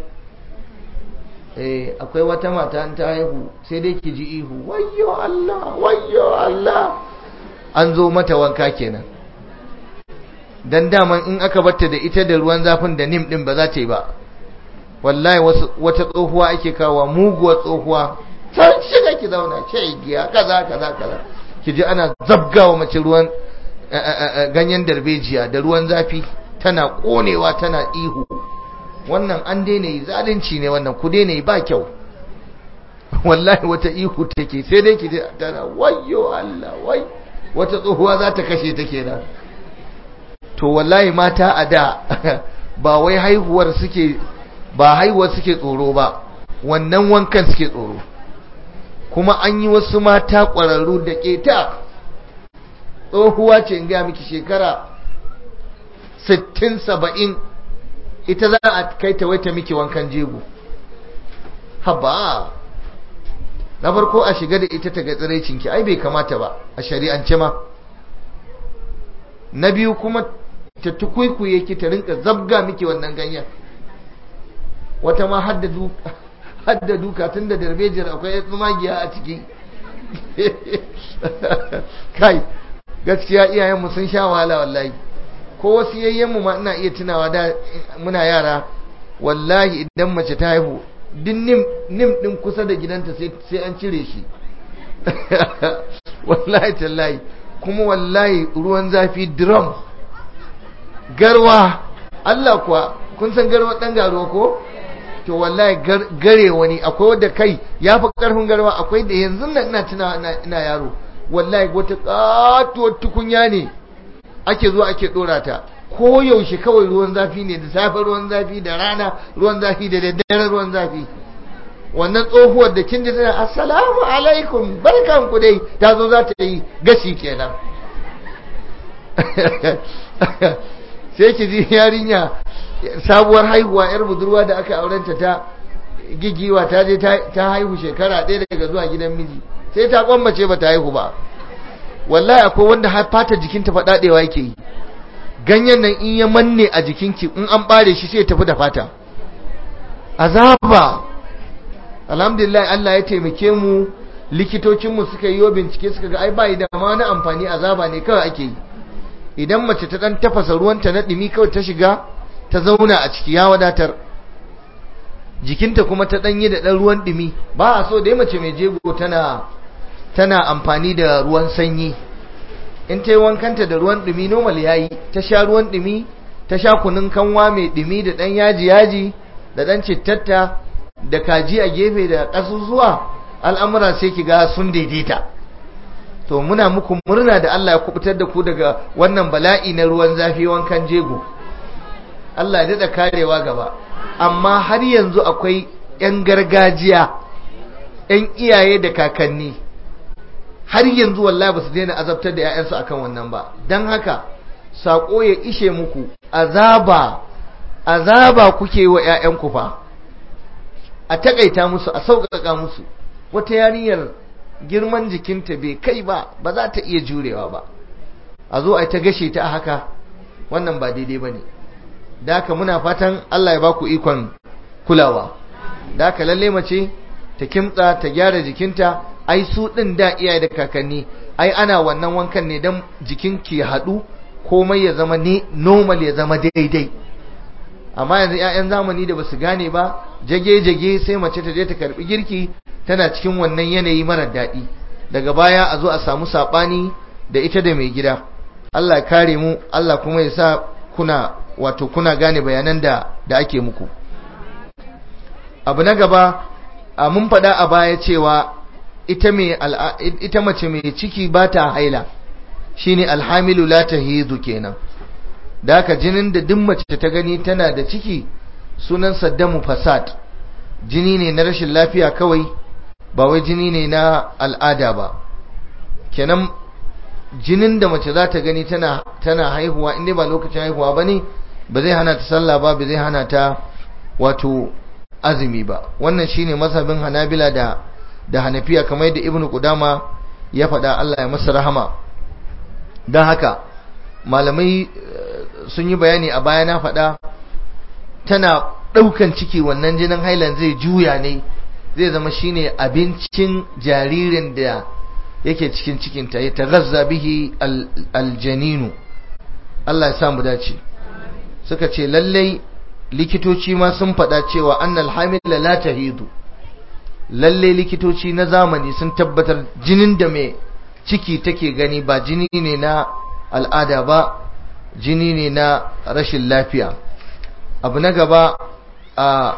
Speaker 1: eh akwai wata mata an ta haihu sai dai ki ji ihu wayyo Allah wayyo Allah an zo mata wanka kenan dan daman in aka batta da ita da ruwan zafin da nim din ba za ta yi ba wallahi wata tsohuwa ake kawo muguwar tsohuwa san shiga ki zauna ce giya kaza kaza kaza ki ji ana zabgawa mace ruwan ganyen darbejiya da ruwan zafi tana konewa tana ihu wannan an daina yi zalunci ne wannan ku daina yi ba kyau wallahi wata ihu take sai dai ki ji tana wayyo Allah wai wata tsohuwa za ta kashe ta kenan to wallahi mata a da ba wai haihuwar suke ba haihuwar suke tsoro ba wannan wankan suke tsoro kuma an yi wasu mata ƙwararru da keta tsohuwa ce in gaya miki shekara 60-70 ita za a kai ta waita miki wankan jego haba na farko a shiga da ita ta ga tsiraicinki ai bai kamata ba a shari'ance ma na biyu kuma ta tukwikuye ki ta rinka zabga miki wannan ganyen wata ma hadda duka hadda duka tun da darbejiyar akwai tsumagiya a ciki kai gaskiya iyayenmu sun sha wahala wallahi ko wasu yayyenmu ma ina iya tunawa da muna yara wallahi idan mace ta haihu din nim nim din kusa da gidanta sai sai an cire shi wallahi tallahi kuma wallahi ruwan zafi drum garwa Allah kuwa kun san garwa dan garuwa ko to wallahi gare wani akwai wadda kai ya fi karfin garwa akwai da yanzu nan ina tunawa ina yaro wallahi wata katuwar tukunya ne ake zuwa ake dora ta ko yaushe kawai ruwan zafi ne da safe ruwan zafi da rana ruwan zafi da daddare ruwan zafi wannan tsohuwar da kin ji tana assalamu alaikum barkan ku dai ta zo za ta yi gashi kenan sai ki ji yarinya sabuwar haihuwa yar budurwa da aka aurenta ta gigiwa ta je ta haihu shekara ɗaya daga zuwa gidan miji sai ta kwambace ba ta haihu ba wallahi akwai wanda har fata jikinta faɗaɗewa yake yi ganyen nan in ya manne a jikinki in an bare shi sai ya tafi da fata azaba alhamdulillah Allah ya taimake mu likitocinmu suka yi bincike suka ga ai bai da ma wani amfani azaba ne kawai ake yi idan mace ta dan tafasa ruwanta na dumi kawai ta shiga ta zauna a ciki ya wadatar jikinta kuma ta danyi da dan ruwan dumi ba a so dai mace mai jego tana tana amfani da ruwan sanyi in ta yi wankanta da ruwan dumi normal yayi ta sha ruwan dumi ta sha kunun kanwa mai dumi da dan yaji yaji da dan cittatta da kaji a gefe da ƙasusuwa al'amura sai ki ga sun daidaita to muna muku murna da Allah ya kubutar da ku daga wannan bala'i na ruwan zafi wankan jego Allah ya daɗa karewa gaba amma har yanzu akwai 'yan gargajiya 'yan iyaye da kakanni har yanzu wallahi ba su daina azabtar da 'ya'yansu akan wannan ba don haka saƙo ya ishe muku azaba azaba kuke wa 'ya'yanku fa a takaita musu a sauƙaƙa musu wata yarinyar girman jikinta bai kai ba ba za ta iya jurewa ba a zo a ta gashe ta haka wannan ba daidai ba ne da haka muna fatan Allah ya ba ku ikon kulawa da haka lalle mace ta kimtsa ta gyara jikinta ai su ɗin da iyaye da kakanni ai ana wannan wankan ne don jikinki ya haɗu komai ya zama ne normal ya zama daidai amma yanzu 'ya'yan zamani da basu gane ba jage-jage sai mace ta je ta karbi girki tana cikin wannan yanayi marar daɗi daga baya a zo a samu saɓani da ita da mai gida Allah ya kare mu Allah kuma ya sa kuna wato kuna gane bayanan da da ake muku abu na gaba a mun faɗa a baya cewa ita mai ita mace mai ciki ba ta haila shine alhamilu la tahidu kenan da haka jinin da duk mace ta gani tana da ciki sunan saddamu fasad jini ne na rashin lafiya kawai ba wai jini ne na al'ada ba kenan jinin da mace za ta gani tana tana haihuwa inda ba lokacin haihuwa ba ne ba zai hana ta sallah ba ba zai hana ta wato azumi ba wannan shine mazhabin hanabila da da hanafiya kamar yadda ibnu qudama ya faɗa Allah ya masa rahama don haka malamai sun yi bayani a baya na faɗa tana ɗaukan ciki wannan jinin hailan zai juya ne zai zama shine abincin jaririn da yake cikin cikinta ya tagazza bihi aljaninu Allah ya samu dace suka ce lallai likitoci ma sun faɗa cewa annal hamila la tahidu lallai likitoci na zamani sun tabbatar jinin da mai ciki take gani ba jini ne na al'ada ba jini ne na rashin lafiya abu na gaba a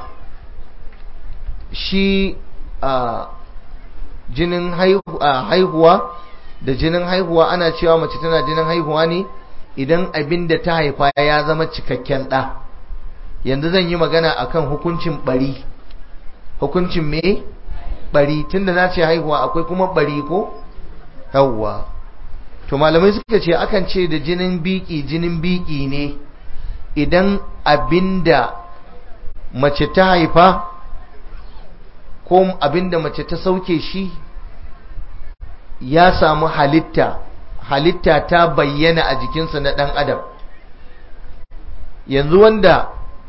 Speaker 1: shi a jinin haihuwa da jinin haihuwa ana cewa mace tana jinin haihuwa ne idan abin da ta haifa ya zama cikakken ɗa yanzu zan yi magana akan hukuncin bari hukuncin me bari tunda na ce haihuwa akwai kuma bari ko yawwa to malamai suka ce akan ce da jinin biki jinin biki ne idan abinda mace ta haifa ko abinda mace ta sauke shi ya samu halitta halitta ta bayyana a jikinsa na ɗan adam yanzu wanda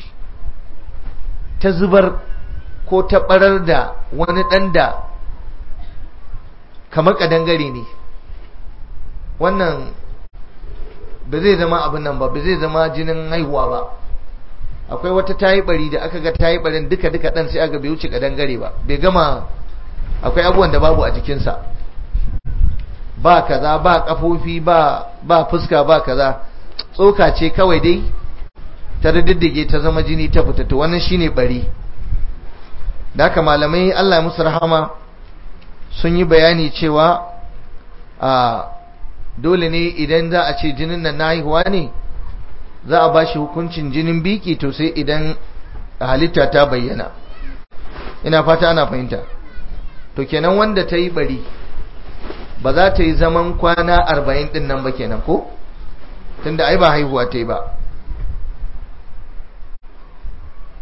Speaker 1: ta zubar ko ta ɓarar da wani ɗan da kamar ƙadangare ne wannan ba zai zama abin nan ba ba zai zama jinin haihuwa ba akwai wata tayi bari da aka ga tayi barin duka duka dan sai aka bai wuce kadangare ba bai gama akwai abubuwan da babu a jikinsa ba kaza ba kafofi ba ba fuska ba kaza tsoka ce kawai dai ta riddige ta zama jini ta fita to wannan shine bari da haka malamai Allah ya musu rahama sun yi bayani cewa a dole ne idan za a ce jinin nan na haihuwa ne za a ba shi hukuncin jinin biki to sai idan halitta ta bayyana ina fata ana fahimta to kenan wanda ta yi bari ba za ta yi zaman kwana arba'in din nan ba kenan ko tunda ai ba haihuwa ta yi ba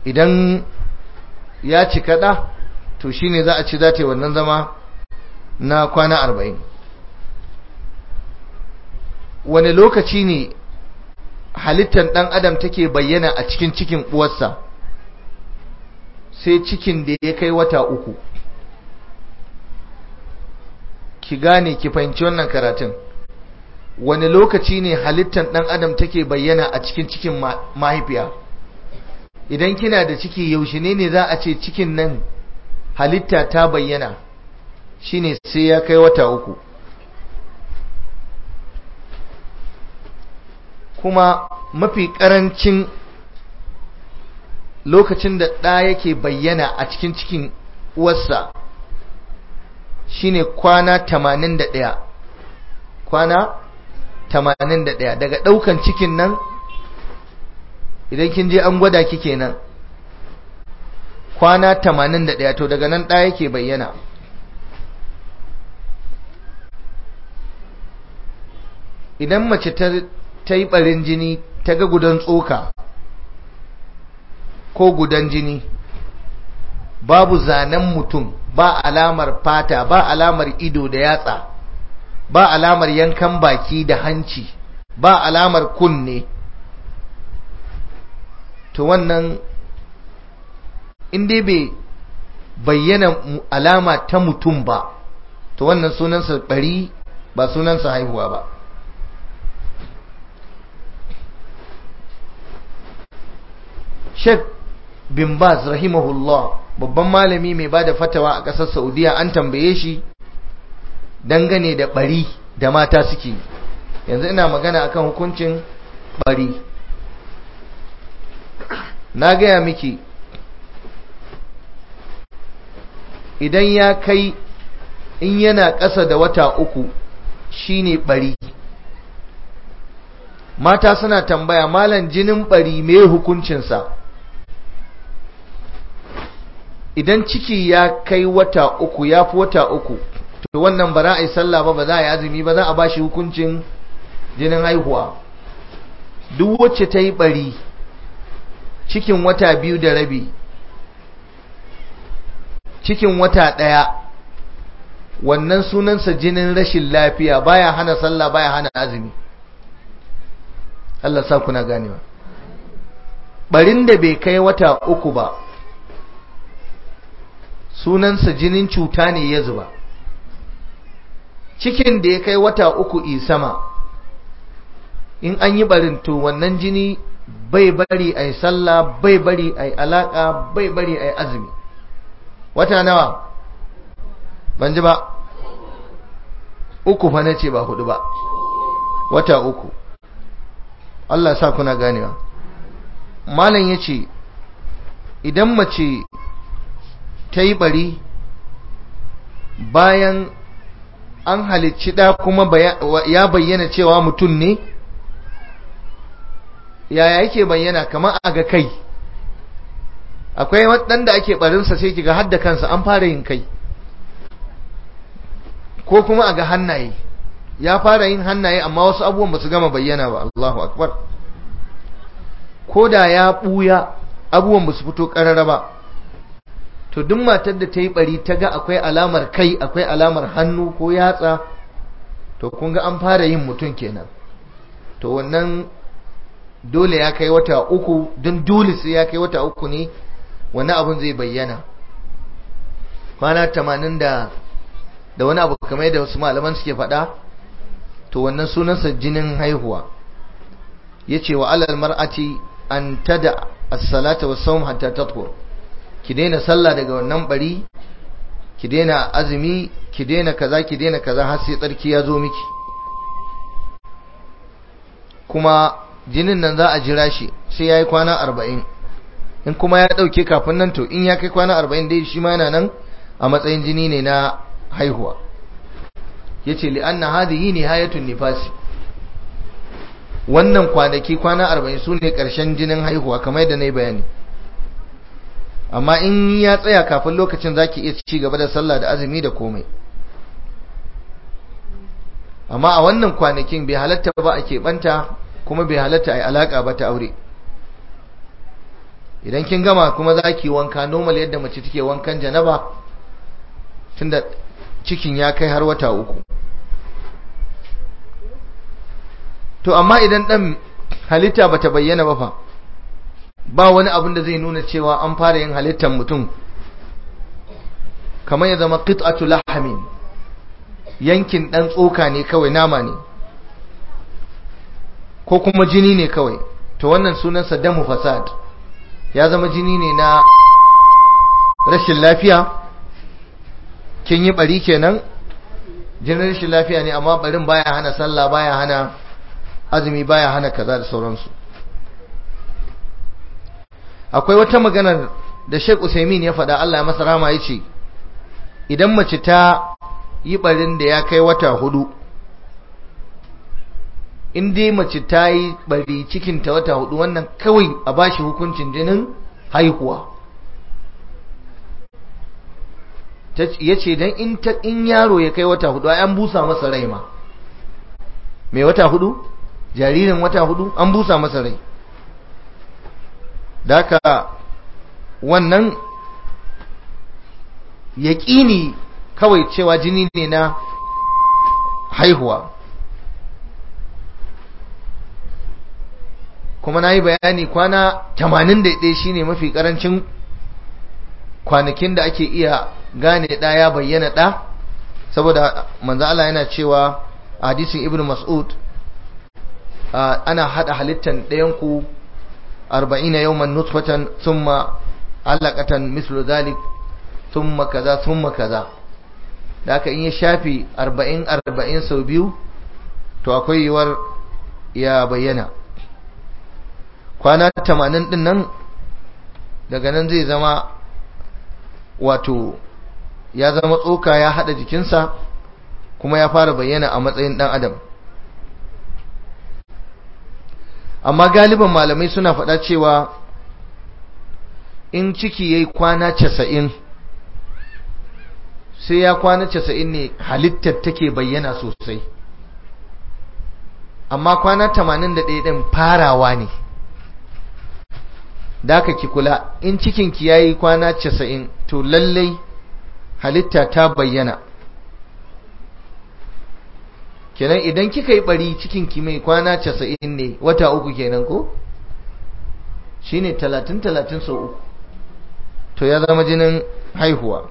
Speaker 1: idan ya cika ɗa to shine za a ci za ta yi wannan zama na kwana arba'in wani lokaci ne halittar ɗan adam take bayyana a cikin cikin uwarsa sai cikin da ya kai wata uku ki gane ki fahimci wannan karatun wani lokaci ne halittar ɗan adam take bayyana a cikin cikin mahaifiya idan kina da ciki yaushe ne ne za a ce cikin nan halitta ta bayyana shine sai ya kai wata uku kuma mafi ƙarancin lokacin da ɗa yake bayyana a cikin cikin uwarsa shine kwana 81 kwana 81 daga ɗaukan cikin nan idan kin je an gwada ki kenan kwana 81 to daga nan ɗa yake bayyana idan mace ta yi ɓarin jini ta ga gudan tsoka ko gudan jini babu zanen mutum ba alamar fata ba alamar ido da yatsa ba alamar yankan baki da hanci ba alamar kunne to wannan inda bai bayyana alama ta mutum ba to wannan sunansa bari ba sunansa haihuwa ba Sheikh bin Baz rahimahullah babban malami mai bada fatawa a ƙasar Saudiya an tambaye shi dangane da bari da mata suke yanzu ina magana akan hukuncin bari na gaya miki idan ya kai in yana ƙasa da wata uku shine bari mata suna tambaya malan jinin bari me hukuncinsa idan ciki ya kai wata uku ya fi wata uku to wannan ba za a yi sallah ba ba za a yi azumi ba za a ba shi hukuncin jinin haihuwa duk wacce ta yi bari cikin wata biyu da rabi cikin wata ɗaya wannan sunansa jinin rashin lafiya baya hana sallah baya hana azumi Allah sa kuna ganewa barin da bai kai wata uku ba sunansa jinin cuta ne ya zuba cikin da ya kai wata uku isama in an yi barin to wannan jini bai bari a yi sallah bai bari a yi alaƙa bai bari a yi azumi wata nawa ban ji ba uku fa na ce ba hudu ba wata uku Allah sa kuna ganewa malam ya ce idan mace ta yi bari bayan an halicci ɗa kuma ya bayyana cewa mutum ne yaya yake bayyana kamar a ga kai akwai waɗanda ake barinsa sai kiga hadda kansa an fara yin kai ko kuma a ga hannaye ya fara yin hannaye amma wasu abubuwan ba su gama bayyana ba Allahu akbar ko da ya ɓuya abubuwan ba su fito ƙarara ba to duk matar da ta yi bari ta ga akwai alamar kai akwai alamar hannu ko yatsa to kun ga an fara yin mutum kenan to wannan dole ya kai wata uku don dole sai ya kai wata uku ne wani abun zai bayyana kwana tamanin da da wani abu kamar da wasu malaman suke faɗa to wannan sunansa jinin haihuwa ya ce wa alal mar'ati an tada as-salata was-sawm hatta tatwur ki daina sallah daga wannan bari ki daina azumi ki daina kaza ki daina kaza har sai tsarki ya zo miki kuma jinin nan za a jira shi sai yayi kwana 40 in kuma ya dauke kafin nan to in ya kai kwana 40 dai shi ma yana nan a matsayin jini ne na haihuwa yace li anna hadhihi nihayatun nifasi wannan kwanaki kwana 40 sune karshen jinin haihuwa kamar yadda nayi bayani amma in ya tsaya kafin lokacin zaki iya ci gaba da sallah da azumi da komai amma a wannan kwanakin bai halatta ba a keɓanta kuma bai halatta a yi alaƙa ba ta aure idan kin gama kuma za ki wanka normal yadda mace take wankan janaba tunda cikin ya kai har wata uku to amma idan dan halitta bata bayyana ba fa ba wani abin da zai nuna cewa an fara yin halittar mutum kamar ya zama qit'atu lahamin yankin dan tsoka ne kawai nama ne ko kuma jini ne kawai to wannan sunansa damu fasad ya zama jini ne na rashin lafiya kin yi bari kenan jinin rashin lafiya ne amma barin baya hana sallah baya hana azumi baya hana kaza da sauransu akwai wata maganar da Sheikh Usaimin ya faɗa Allah ya masa rama yace idan mace ta yi barin da ya kai wata hudu in dai mace ta yi bari cikin ta wata hudu wannan kawai a bashi hukuncin jinin haihuwa ya ce don in yaro ya kai wata hudu an busa masa rai ma mai wata hudu jaririn wata hudu an busa masa rai daka wannan yaƙini kawai cewa jini ne na haihuwa kuma na yi bayani kwana 81 shine mafi karancin kwanakin da ake iya gane ɗa ya bayyana ɗa saboda manzo Allah yana cewa a hadisin ibn mas'ud ana hada halittan ɗayan ku 40 yawman nutfatan thumma alaqatan mislu dhalik thumma kaza thumma kaza da aka in ya shafi 40 40 sau biyu to akwai yiwuwar ya bayyana kwana 80 din nan daga nan zai zama wato ya zama tsoka ya hada jikinsa kuma ya fara bayyana a matsayin dan adam amma galiban malamai suna faɗa cewa in ciki yayi kwana casa'in sai ya kwana casa'in ne halittar take bayyana sosai amma kwana tamanin da ɗaya ɗin farawa ne da aka ki kula in cikinki ya yi kwana casa'in to lallai halitta ta bayyana kenan idan kika yi bari cikinki mai kwana casa'in ne wata uku kenan ko shi ne talatin talatin sau uku to ya zama jinin haihuwa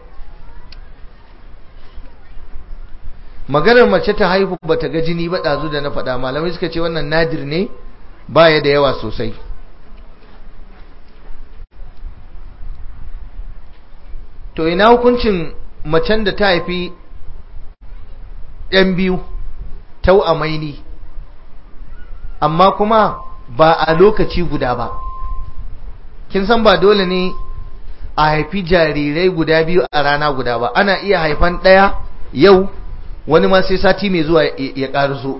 Speaker 1: maganar mace ta haihu ba ta ga jini ba ɗazu da na faɗa malamai suka ce wannan nadir ne baya da yawa sosai to ina hukuncin macen da ta haifi ɗan biyu tau'amaini amma kuma ba a lokaci guda ba kin san ba dole ne a haifi jarirai guda biyu a rana guda ba ana iya haifan ɗaya yau wani ma sai sati mai zuwa ya ƙarso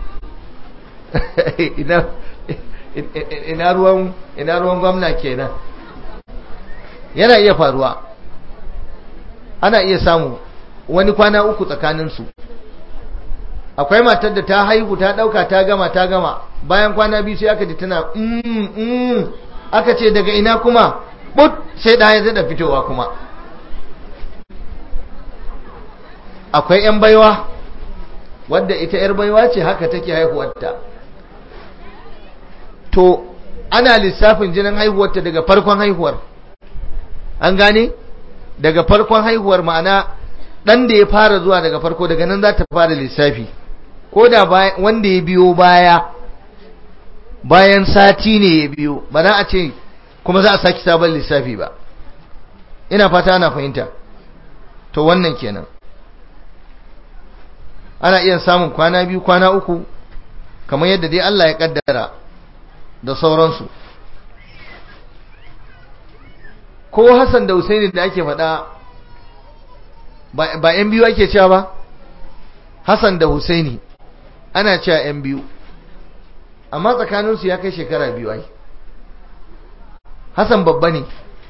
Speaker 1: ina ruwan gwamna kenan yana iya faruwa ana iya samu wani kwana uku tsakaninsu akwai matar da ta haihu ta dauka ta gama ta gama bayan kwana biyu sai aka ji tana mm, mm, aka ce daga ina kuma but sai da ya zada fitowa kuma akwai yan baiwa wadda ita yar baiwa ce haka take haihuwarta to ana lissafin jinin haihuwarta daga farkon haihuwar an gane daga farkon haihuwar ma'ana dan da ya fara zuwa daga farko daga nan za ta fara lissafi ko da wanda ya biyo baya bayan sati ne ya biyo ba za a ce kuma za a saki sabon lissafi ba ina fata ana fahimta to wannan kenan ana iya samun kwana biyu kwana uku kamar yadda dai Allah ya kaddara da sauransu ko Hassan da Husaini da ake faɗa ba ‘yan biyu ake cewa ba Hassan da Husaini ana cewa ‘yan biyu amma tsakaninsu ya kai shekara biyu ai Hassan babba ne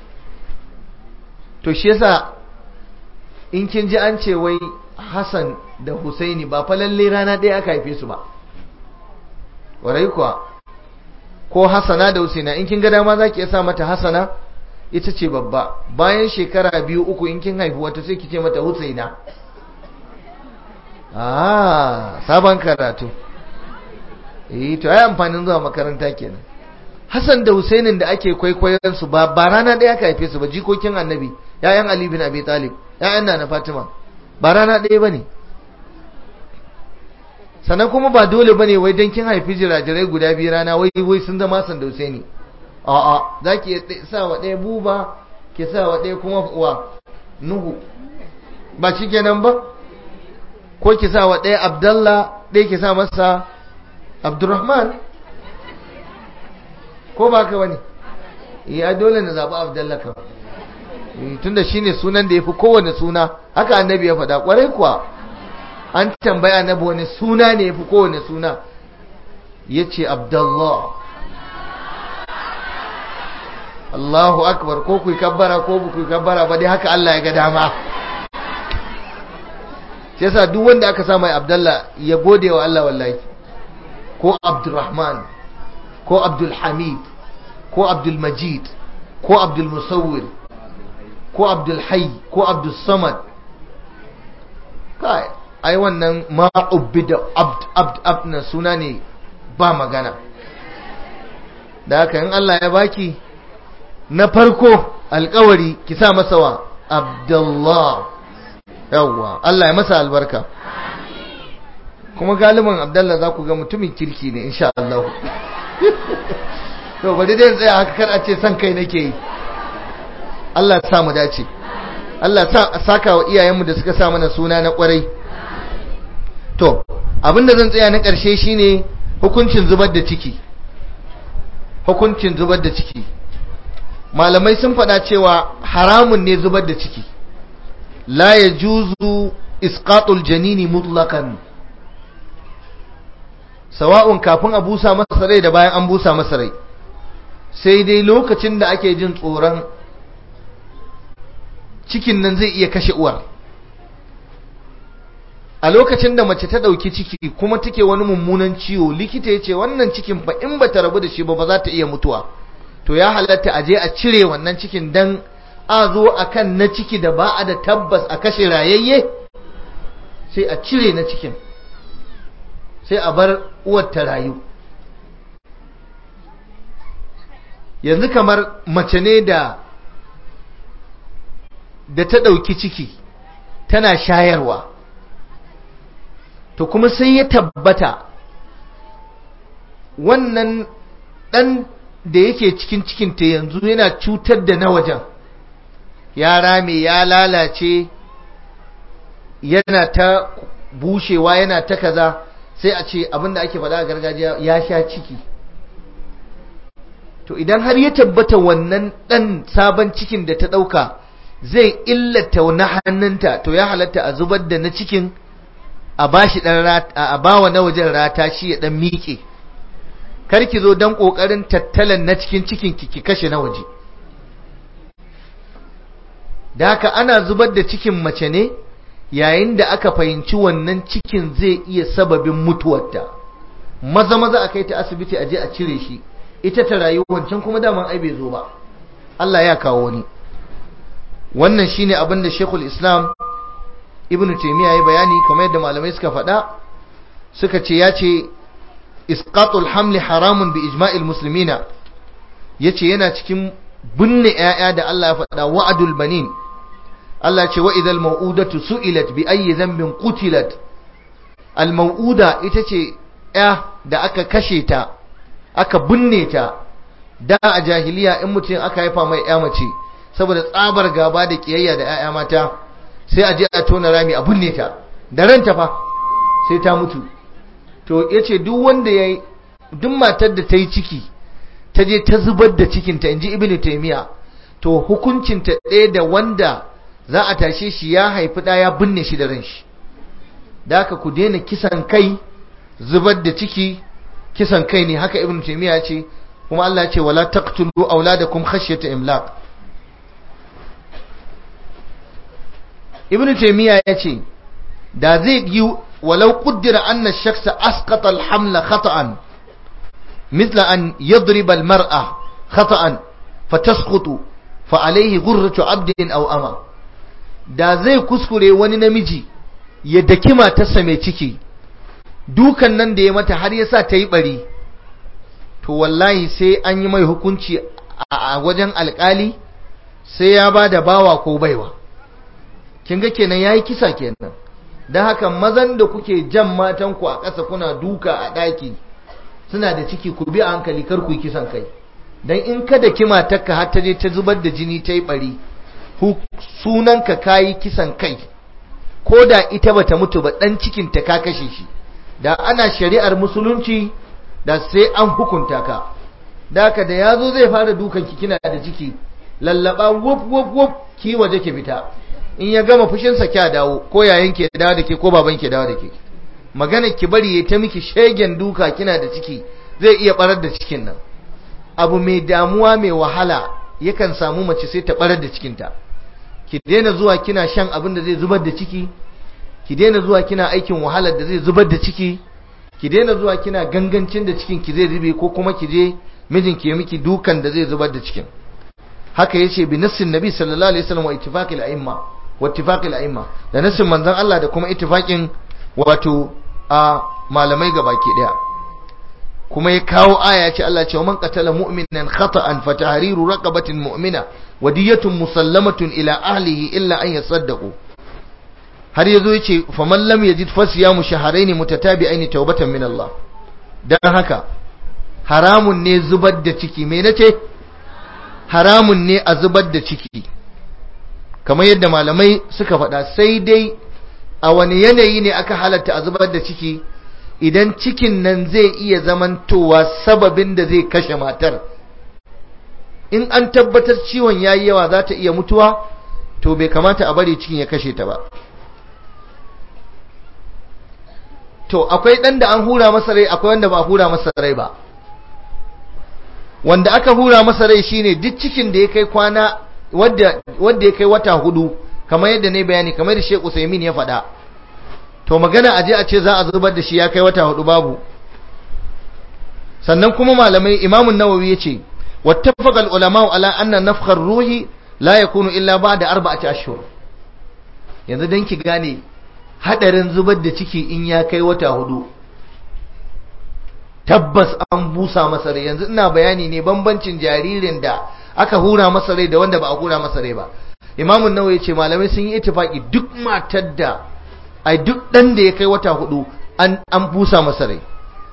Speaker 1: to shi yasa in kin ji an ce wai Hassan da Husaini ba fa lalle rana ɗaya aka haife su ba warai kuwa ko hasana da husaina in kin ga dama za ki iya sa mata hasana ita ce babba bayan shekara biyu uku in kin haifi wata sai ki ce mata husaina ah sabon karatu eh to ai amfanin zuwa makaranta kenan Hassan da Husainin da ake kwaikwayon su ba ba rana ɗaya aka haife su ba jikokin Annabi ƴaƴan Ali bin Abi Talib ƴaƴan Nana Fatima ba rana ɗaya bane sannan kuma ba dole bane wai dan kin haifi jirajirai guda biyu rana wai wai sun zama Hassan da Husaini a'a zaki sa wa ɗaya buba ki sa wa ɗaya kuma wa Nuhu ba shikenan ba ko ki sa wa ɗaya Abdallah ɗaya ki sa masa Abdurrahman ko ba ka wani ya dole na zaɓi Abdallah kan tunda shine sunan da ya fi kowane suna haka annabi ya faɗa ƙwarai kuwa an tambaya annabi wani suna ne ya fi kowane suna ya ce Abdallah Allahu akbar ko ku kabbara ko ku kabbara ba dai haka Allah ya ga dama sai yasa duk wanda aka sa mai Abdallah ya gode wa Allah wallahi ko Abdurrahman ko Abdul Hamid ko Abdul Majid ko Abdul Musawwir ko Abdul Hayy ko Abdul Samad kai ai wannan ma ubbida abd abd abd na suna ne ba magana da haka in Allah ya baki na farko alkawari ki sa masa wa Abdullah yawwa Allah ya masa albarka kuma galiban Abdullah za ku ga mutumin kirki ne insha Allah to bari dai tsaya haka kar a ce san kai nake yi Allah ya sa mu dace Allah ya saka wa iyayenmu da suka sa mana suna na kwarai to abinda zan tsaya na ƙarshe shine hukuncin zubar da ciki hukuncin zubar da ciki malamai sun faɗa cewa haramun ne zubar da ciki la ya juzu isqatul janini mutlakan sawa'un kafin a busa masa rai da bayan an busa masa rai sai dai lokacin da ake jin tsoron cikin nan zai iya kashe uwar a lokacin da mace ta ɗauki ciki kuma take wani mummunan ciwo likita ya ce wannan cikin ba in ba ta rabu da shi ba ba za ta iya mutuwa to ya halatta a je a cire wannan cikin dan a zo a kan na ciki da ba a da tabbas a kashe rayayye sai a cire na cikin sai a bar uwar ta rayu yanzu kamar mace ne da da ta ɗauki ciki tana shayarwa to kuma sai ya tabbata wannan ɗan da yake cikin cikinta yanzu yana cutar da na wajen ya rame ya lalace yana ta bushewa yana ta kaza sai a ce abinda ake faɗa a gargajiya ya sha ciki to idan har ya tabbata wannan ɗan sabon cikin da ta ɗauka zai illata na hannunta to ya halatta a zubar da na cikin a bashi ɗan a bawa na wajen rata shi ya ɗan miƙe karki zo don ƙoƙarin tattalan na cikin cikin ki kashe na waje da haka ana zubar da cikin mace ne yayin da aka fahimci wannan cikin zai iya sababin mutuwarta maza maza a kai ta asibiti a je a cire shi ita ta rayu wancan kuma daman ai bai zo ba Allah ya kawo ni wannan shine abin da Sheikhul Islam Ibn Taymiyyah ya bayani kamar yadda malamai suka faɗa suka ce ya ce isqatul hamli haramun bi ijma'il muslimina yace yana cikin binne ƴaƴa da Allah ya faɗa wa'adul banin Allah ce wa idal mau'udatu su'ilat bi ayyi dhanbin qutilat al mau'uda ita ce ƴa da aka kashe ta aka binne ta da a jahiliya in mutum aka haifa mai ƴa mace saboda tsabar gaba da kiyayya da ƴaƴa mata sai a je a tona rami a binne ta da ranta fa sai ta mutu to yace duk wanda yayi duk matar da ta yi ciki ta je ta zubar da cikinta inji ibnu taymiya to hukuncinta ɗaya da wanda za a tashe shi ya haifi ɗa ya binne shi da ranshi da haka ku daina kisan kai zubar da ciki kisan kai ne haka ibnu taymiya ya ce kuma Allah ya ce wala taqtulu auladakum khashyata imlaq ibnu taymiya ya ce da zai yi walau qaddara anna ash-shakhsa asqata al-hamla khata'an mithla an yadriba almar'a khata'an fatasqutu fa alayhi ghurratu 'abdin aw ama da zai kuskure wani namiji ya daki matarsa mai ciki dukan nan da ya mata har yasa ta yi bari to wallahi sai an yi mai hukunci a wajen alkali sai ya ba da bawa ko baiwa kin ga kenan yayi kisa kenan dan haka mazan da kuke jan matan ku a ƙasa kuna duka a ɗaki suna da ciki ku bi a hankali kar ku yi kisan kai dan in ka da kima takka har ta je ta zubar da jini ta yi bari sunanka kayi kisan kai ko da ita bata mutu ba dan cikin ta ka kashe shi da ana shari'ar musulunci da sai an hukunta ka da haka da yazo zai fara dukan ki kina da ciki lallaba wuf wuf wuf ki waje ki fita in ya gama fushin sa kya dawo ko yayin ke dawo da ke ko baban ke dawo da ke magana ki bari ya ta miki shegen duka kina da ciki zai iya barar da cikin nan abu mai damuwa mai wahala yakan samu mace sai ta barar da cikinta ki daina zuwa kina shan abin da zai zubar da ciki ki daina zuwa kina aikin wahalar da zai zubar da ciki ki daina zuwa kina gangancin da cikin ki zai zube ko kuma ki je mijinki ya miki dukan da zai zubar da cikin haka yace bi nassin nabi sallallahu alaihi wasallam wa ittifaqil a'imma wa ittifaqil a'imma da nassin manzon Allah da kuma ittifaqin wato a malamai gabaki daya kuma ya kawo aya ce Allah ce man qatala mu'minan khata'an fa tahriru raqabatin mu'mina wa diyatun musallamatun ila ahlihi illa an yasaddaqu har yazo yace faman lam yajid fasiyamu shahrayn mutatabi'ain tawbatan min Allah dan haka haramun ne zubar da ciki me nace haramun ne a zubar da ciki kamar yadda malamai suka faɗa sai dai a wani yanayi ne aka halatta a zubar da ciki idan cikin nan zai iya zamantowa sababin da zai kashe matar in an tabbatar ciwon yayi yawa za ta iya mutuwa to bai kamata a bari cikin ya kashe ta ba to akwai ɗan da an hura masa rai akwai wanda ba a hura masa rai ba wanda aka hura masa rai shine duk cikin da ya kai kwana wadda ya kai wata hudu kamar yadda ne bayani kamar da Sheikh Usaimin ya faɗa to magana aje a ce za a zubar da shi ya kai wata hudu babu sannan kuma malamai Imam an-Nawawi yace wattafaqa al-ulama ala anna nafkha ar-ruhi la yakunu illa ba'da arba'ati ashhur yanzu dan ki gane hadarin zubar da ciki in ya kai wata hudu tabbas an busa masa rai yanzu ina bayani ne bambancin jaririn da aka hura masa rai da wanda ba a hura masa rai ba imamun nawa ya ce malamai sun yi itifaki duk matar da ai duk dan da ya kai wata hudu an an busa masa rai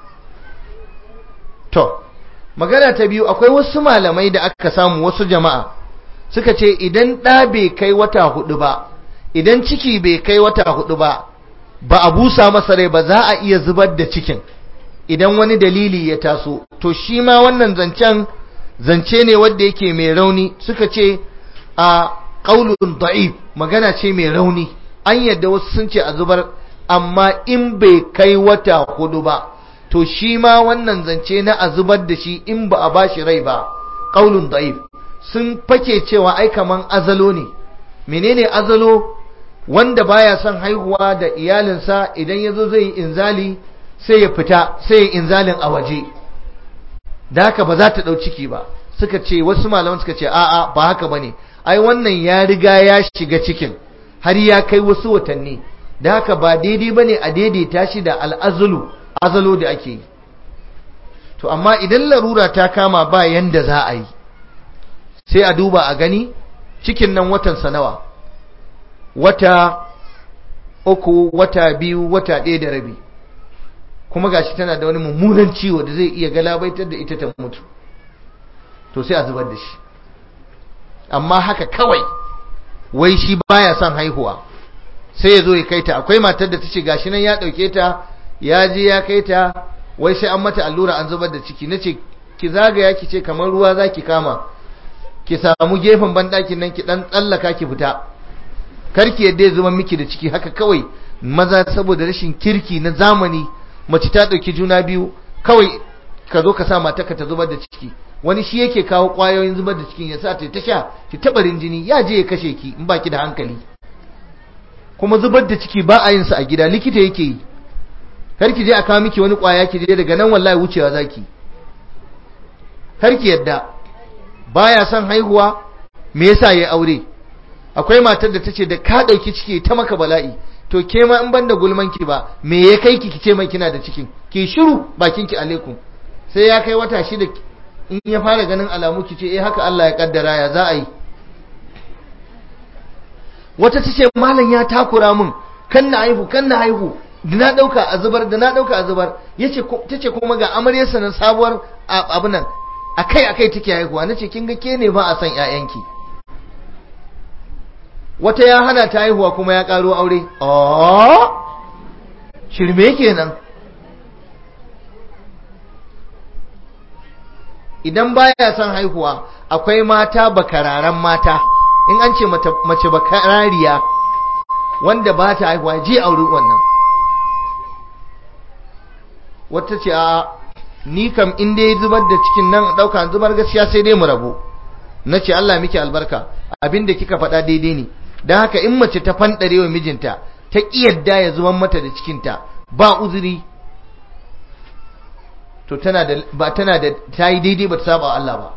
Speaker 1: to magana ta biyu akwai wasu malamai da aka samu wasu jama'a suka ce idan ɗa bai kai wata hudu ba idan ciki bai kai wata hudu ba ba a busa masa rai ba za a iya zubar da cikin idan wani dalili ya taso to shi ma wannan zancen zance ne wanda yake mai rauni suka ce a qaulun da'if magana ce mai rauni an yadda wasu sun ce a zubar amma in bai kai wata hudu ba to shi ma wannan zance na a zubar da shi in ba a bashi rai ba qaulun da'if sun fake cewa ai kaman azalo ne menene azalo wanda baya son haihuwa da iyalinsa idan yazo zai yi inzali sai ya fita sai ya inzalin a waje da haka ba za ta ɗau ciki ba suka ce wasu malaman suka ce a'a ba haka bane ai wannan ya riga ya shiga cikin har ya kai wasu watanni da haka ba daidai bane a daidaita shi da al'azulu azalo da ake yi to amma idan larura ta kama ba yanda za a yi sai a duba a gani cikin nan watan nawa wata uku wata biyu wata ɗaya da rabi kuma gashi tana da wani mummunan ciwo da zai iya galabaitar da ita ta mutu to sai a zubar da shi amma haka kawai wai shi baya son haihuwa sai ya zo ya kai ta akwai matar da ta ce gashi nan ya ɗauke ta ya je ya kai ta wai sai an mata allura an zubar da ciki na ce ki zagaya ki ce kamar ruwa za ki kama ki samu gefen banɗakin nan ki ɗan tsallaka ki fita karki yadda ya zama miki da ciki haka kawai maza saboda rashin kirki na zamani mace ta ɗauki juna biyu kawai ka zo ka sa matarka ta zubar da ciki wani shi yake kawo ƙwayoyin zubar da cikin ya sa ta sha ki taɓarin jini ya je ya kashe ki in baki da hankali kuma zubar da ciki ba a yin sa a gida likita yake yi kar ki je a kawo miki wani ƙwaya ki je daga nan wallahi wucewa zaki karki yadda baya son haihuwa me yasa yayi aure akwai matar da tace da ka dauki ciki ta maka bala'i to ke ma in banda gulman ki ba me ya kai ki kice mai kina da cikin ki shiru bakin ki alaikum sai ya kai wata shida in ya fara ganin alamu ki ce eh haka Allah ya kaddara ya za a yi wata tace malam ya takura min kan na haihu kan na haihu da na dauka a zubar da na dauka a zubar yace tace kuma ga amaryarsa na sabuwar abu nan akai akai take haihuwa nace kin ga ke ne ba a san ƴaƴanki wata ya hana ta haihuwa kuma ya karo aure oh shirme kenan idan baya son haihuwa akwai mata bakararan mata in an ce mace bakarariya wanda ba ta haihuwa je aure wannan wata ce a ni kam in dai zubar da cikin nan ɗauka zubar gaskiya sai dai mu rabu na ce Allah miki albarka abinda kika faɗa daidai ne don haka in mace ta fanɗare wa mijinta ta ƙiyadda ya zuban mata da cikinta ba uzuri to tana da ba tana da ta yi daidai ba ta saba Allah ba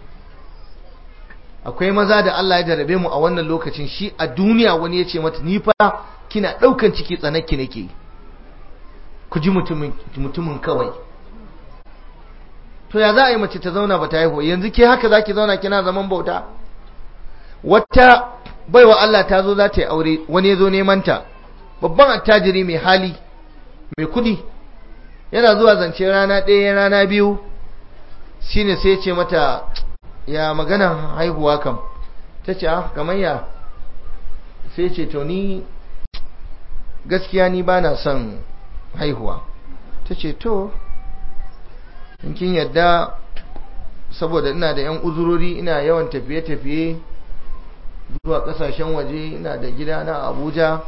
Speaker 1: akwai maza da Allah ya jarabe mu a wannan lokacin shi a duniya wani ya ce mata ni fa kina ɗaukan ciki tsanaki nake ku ji mutumin kawai to ya za a yi mace ta zauna ba ta haihu yanzu ke haka za ki zauna kina zaman bauta wata baiwa Allah ta zo za ta yi aure wani ya zo neman ta babban attajiri mai hali mai kudi yana zuwa zance rana ɗaya rana biyu shine sai ce mata ya magana haihuwa kam ta ce ah kamar ya sai ce to ni gaskiya ni ba na son haihuwa ta ce to in kin yadda saboda ina da 'yan uzurori ina yawan tafiye-tafiye zuwa kasashen waje ina da gida na abuja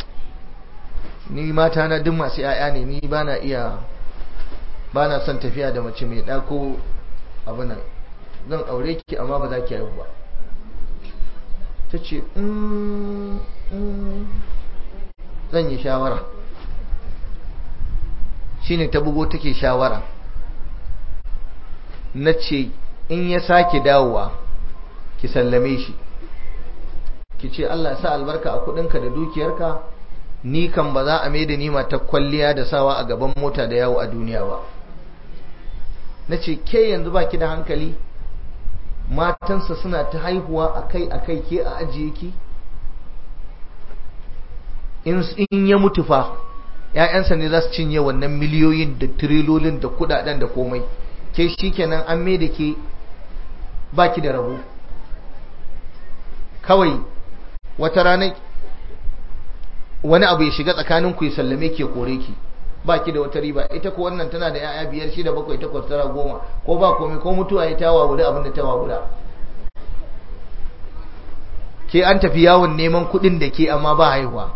Speaker 1: ni mata na duk masu 'ya'ya ne ni ba na iya ba na son tafiya da mace mai ɗako abinan zan aure ki amma ba za ki haihu ba ta ce zan yi shawara shine ta bugo take shawara na ce in ya sake dawowa ki sallame shi ki ce Allah sa albarka a kudinka da dukiyarka ni kan ba za a mai da nima ta kwalliya da sawa a gaban mota da yawo a duniya ba na ce ke yanzu baki da hankali matansa suna ta haihuwa akai akai ke a ajiye ki in ya mutu fa ‘ya'yansa ne za su cinye wannan miliyoyin da tirilolin da kudaden da komai ke shi kenan an mai da ke baki da rabo kawai wata rana wani abu ya shiga tsakanin ku ya sallame ke kore ki baki da wata riba ita ko wannan tana da ‘ya'ya biyar shida bakwai takwas tara goma ko ba komai ko mutuwa ya tawa wuri abin da tawa wura ke an tafi yawon neman kuɗin da ke amma ba haihuwa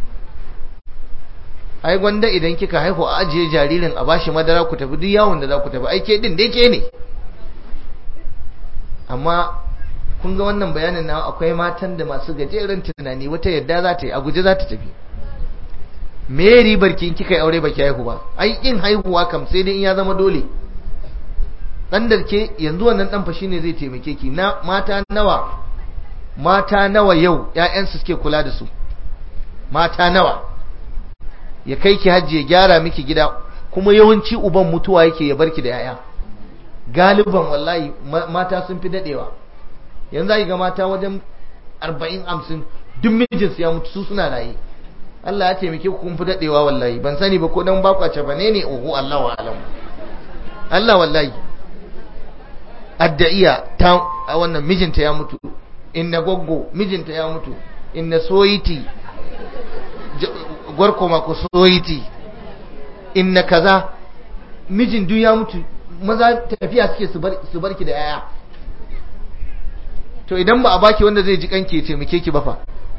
Speaker 1: ai gwanda idan kika haihu a ajiye jaririn a bashi madara ku tafi duk yawon da za ku tafi ai ke din dai ke ne amma kun ga wannan bayanin na akwai matan da masu gajeren tunani wata yadda za ta yi a guje za ta tafi me ribar kin kika aure baki haihu ba ai in haihuwa kam sai dai in ya zama dole dan da ke yanzu wannan dan fa shine zai taimake ki na mata nawa mata nawa yau ƴaƴansu suke kula da su mata nawa ya kai ki hajji ya gyara miki gida kuma yawanci uban mutuwa yake ya barki da yaya galiban wallahi mata sun fi dadewa yanzu ai ga mata wajen 40 50 duk mijinsu ya mutu su suna raye Allah ya taimake ku kun fi dadewa wallahi ban sani ba ko dan ba ku ce bane ne oho Allah wa alam Allah wallahi adda'iya ta wannan mijinta ya mutu inna goggo mijinta ya mutu inna soyiti gwarko mako soyiti inna kaza mijin duk ya mutu maza tafiya suke su barki da yaya to idan ba a baki wanda zai ji kanki ya taimake ki ba fa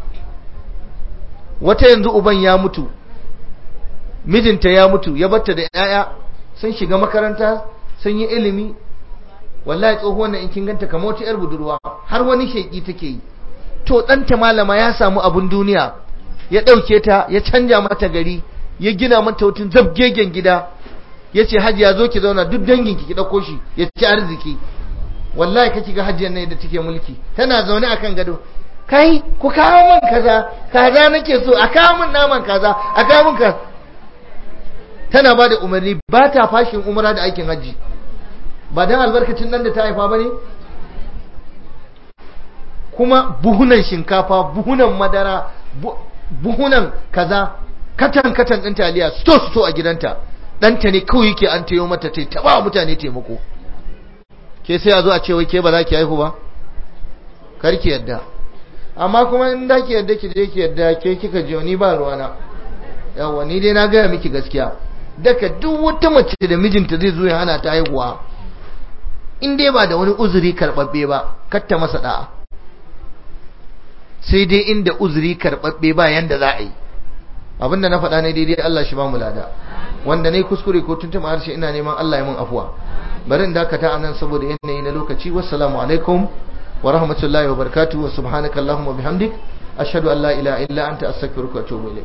Speaker 1: wata yanzu uban ya mutu mijinta ya mutu ya batta da yaya sun shiga makaranta sun yi ilimi wallahi tsohuwar nan in kin ganta kamar wata yar budurwa har wani sheki take yi to ɗanta malama ya samu abun duniya ya ɗauke ta ya canja mata gari ya gina mata wutun zabgegen gida ya ce hajiya zo ki zauna duk danginki ki ɗauko shi ya ci arziki wallahi kake ga hajjiyar ne da take mulki tana zaune akan gado kai ku kawo min kaza kaza nake so a kawo min naman kaza a kawo min kaza tana ba da umarni ba ta fashin umara da aikin hajji ba dan albarkacin nan da ta haifa ba ne kuma buhunan shinkafa buhunan madara buhunan kaza katan katan ɗin taliya sto sto a gidanta ɗanta ne kawai yake an tayo mata ta taɓa mutane taimako ke sai a zo a ce wai ke ba za ki haihu ba kar ki yadda amma kuma in da ki yadda ki je ki yadda ke kika je ni ba ruwana yawa ni dai na gaya miki gaskiya daga duk wata mace da mijinta zai zo ya hana ta haihuwa in dai ba da wani uzuri karɓaɓɓe ba kar ta masa da'a sai dai inda uzuri karɓaɓɓe ba yanda za a yi abinda na faɗa ne daidai Allah shi ba mu lada wanda ne kuskure ko tuntuma harshe ina neman Allah ya mun afuwa bari in dakata anan saboda yanayi na lokaci wassalamu alaikum wa rahmatullahi wa barakatuh wa subhanaka allahumma bihamdik ashhadu an la ilaha illa anta astaghfiruka wa atubu ilayk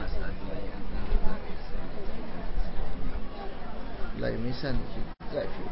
Speaker 1: Allah ya mai sani zafi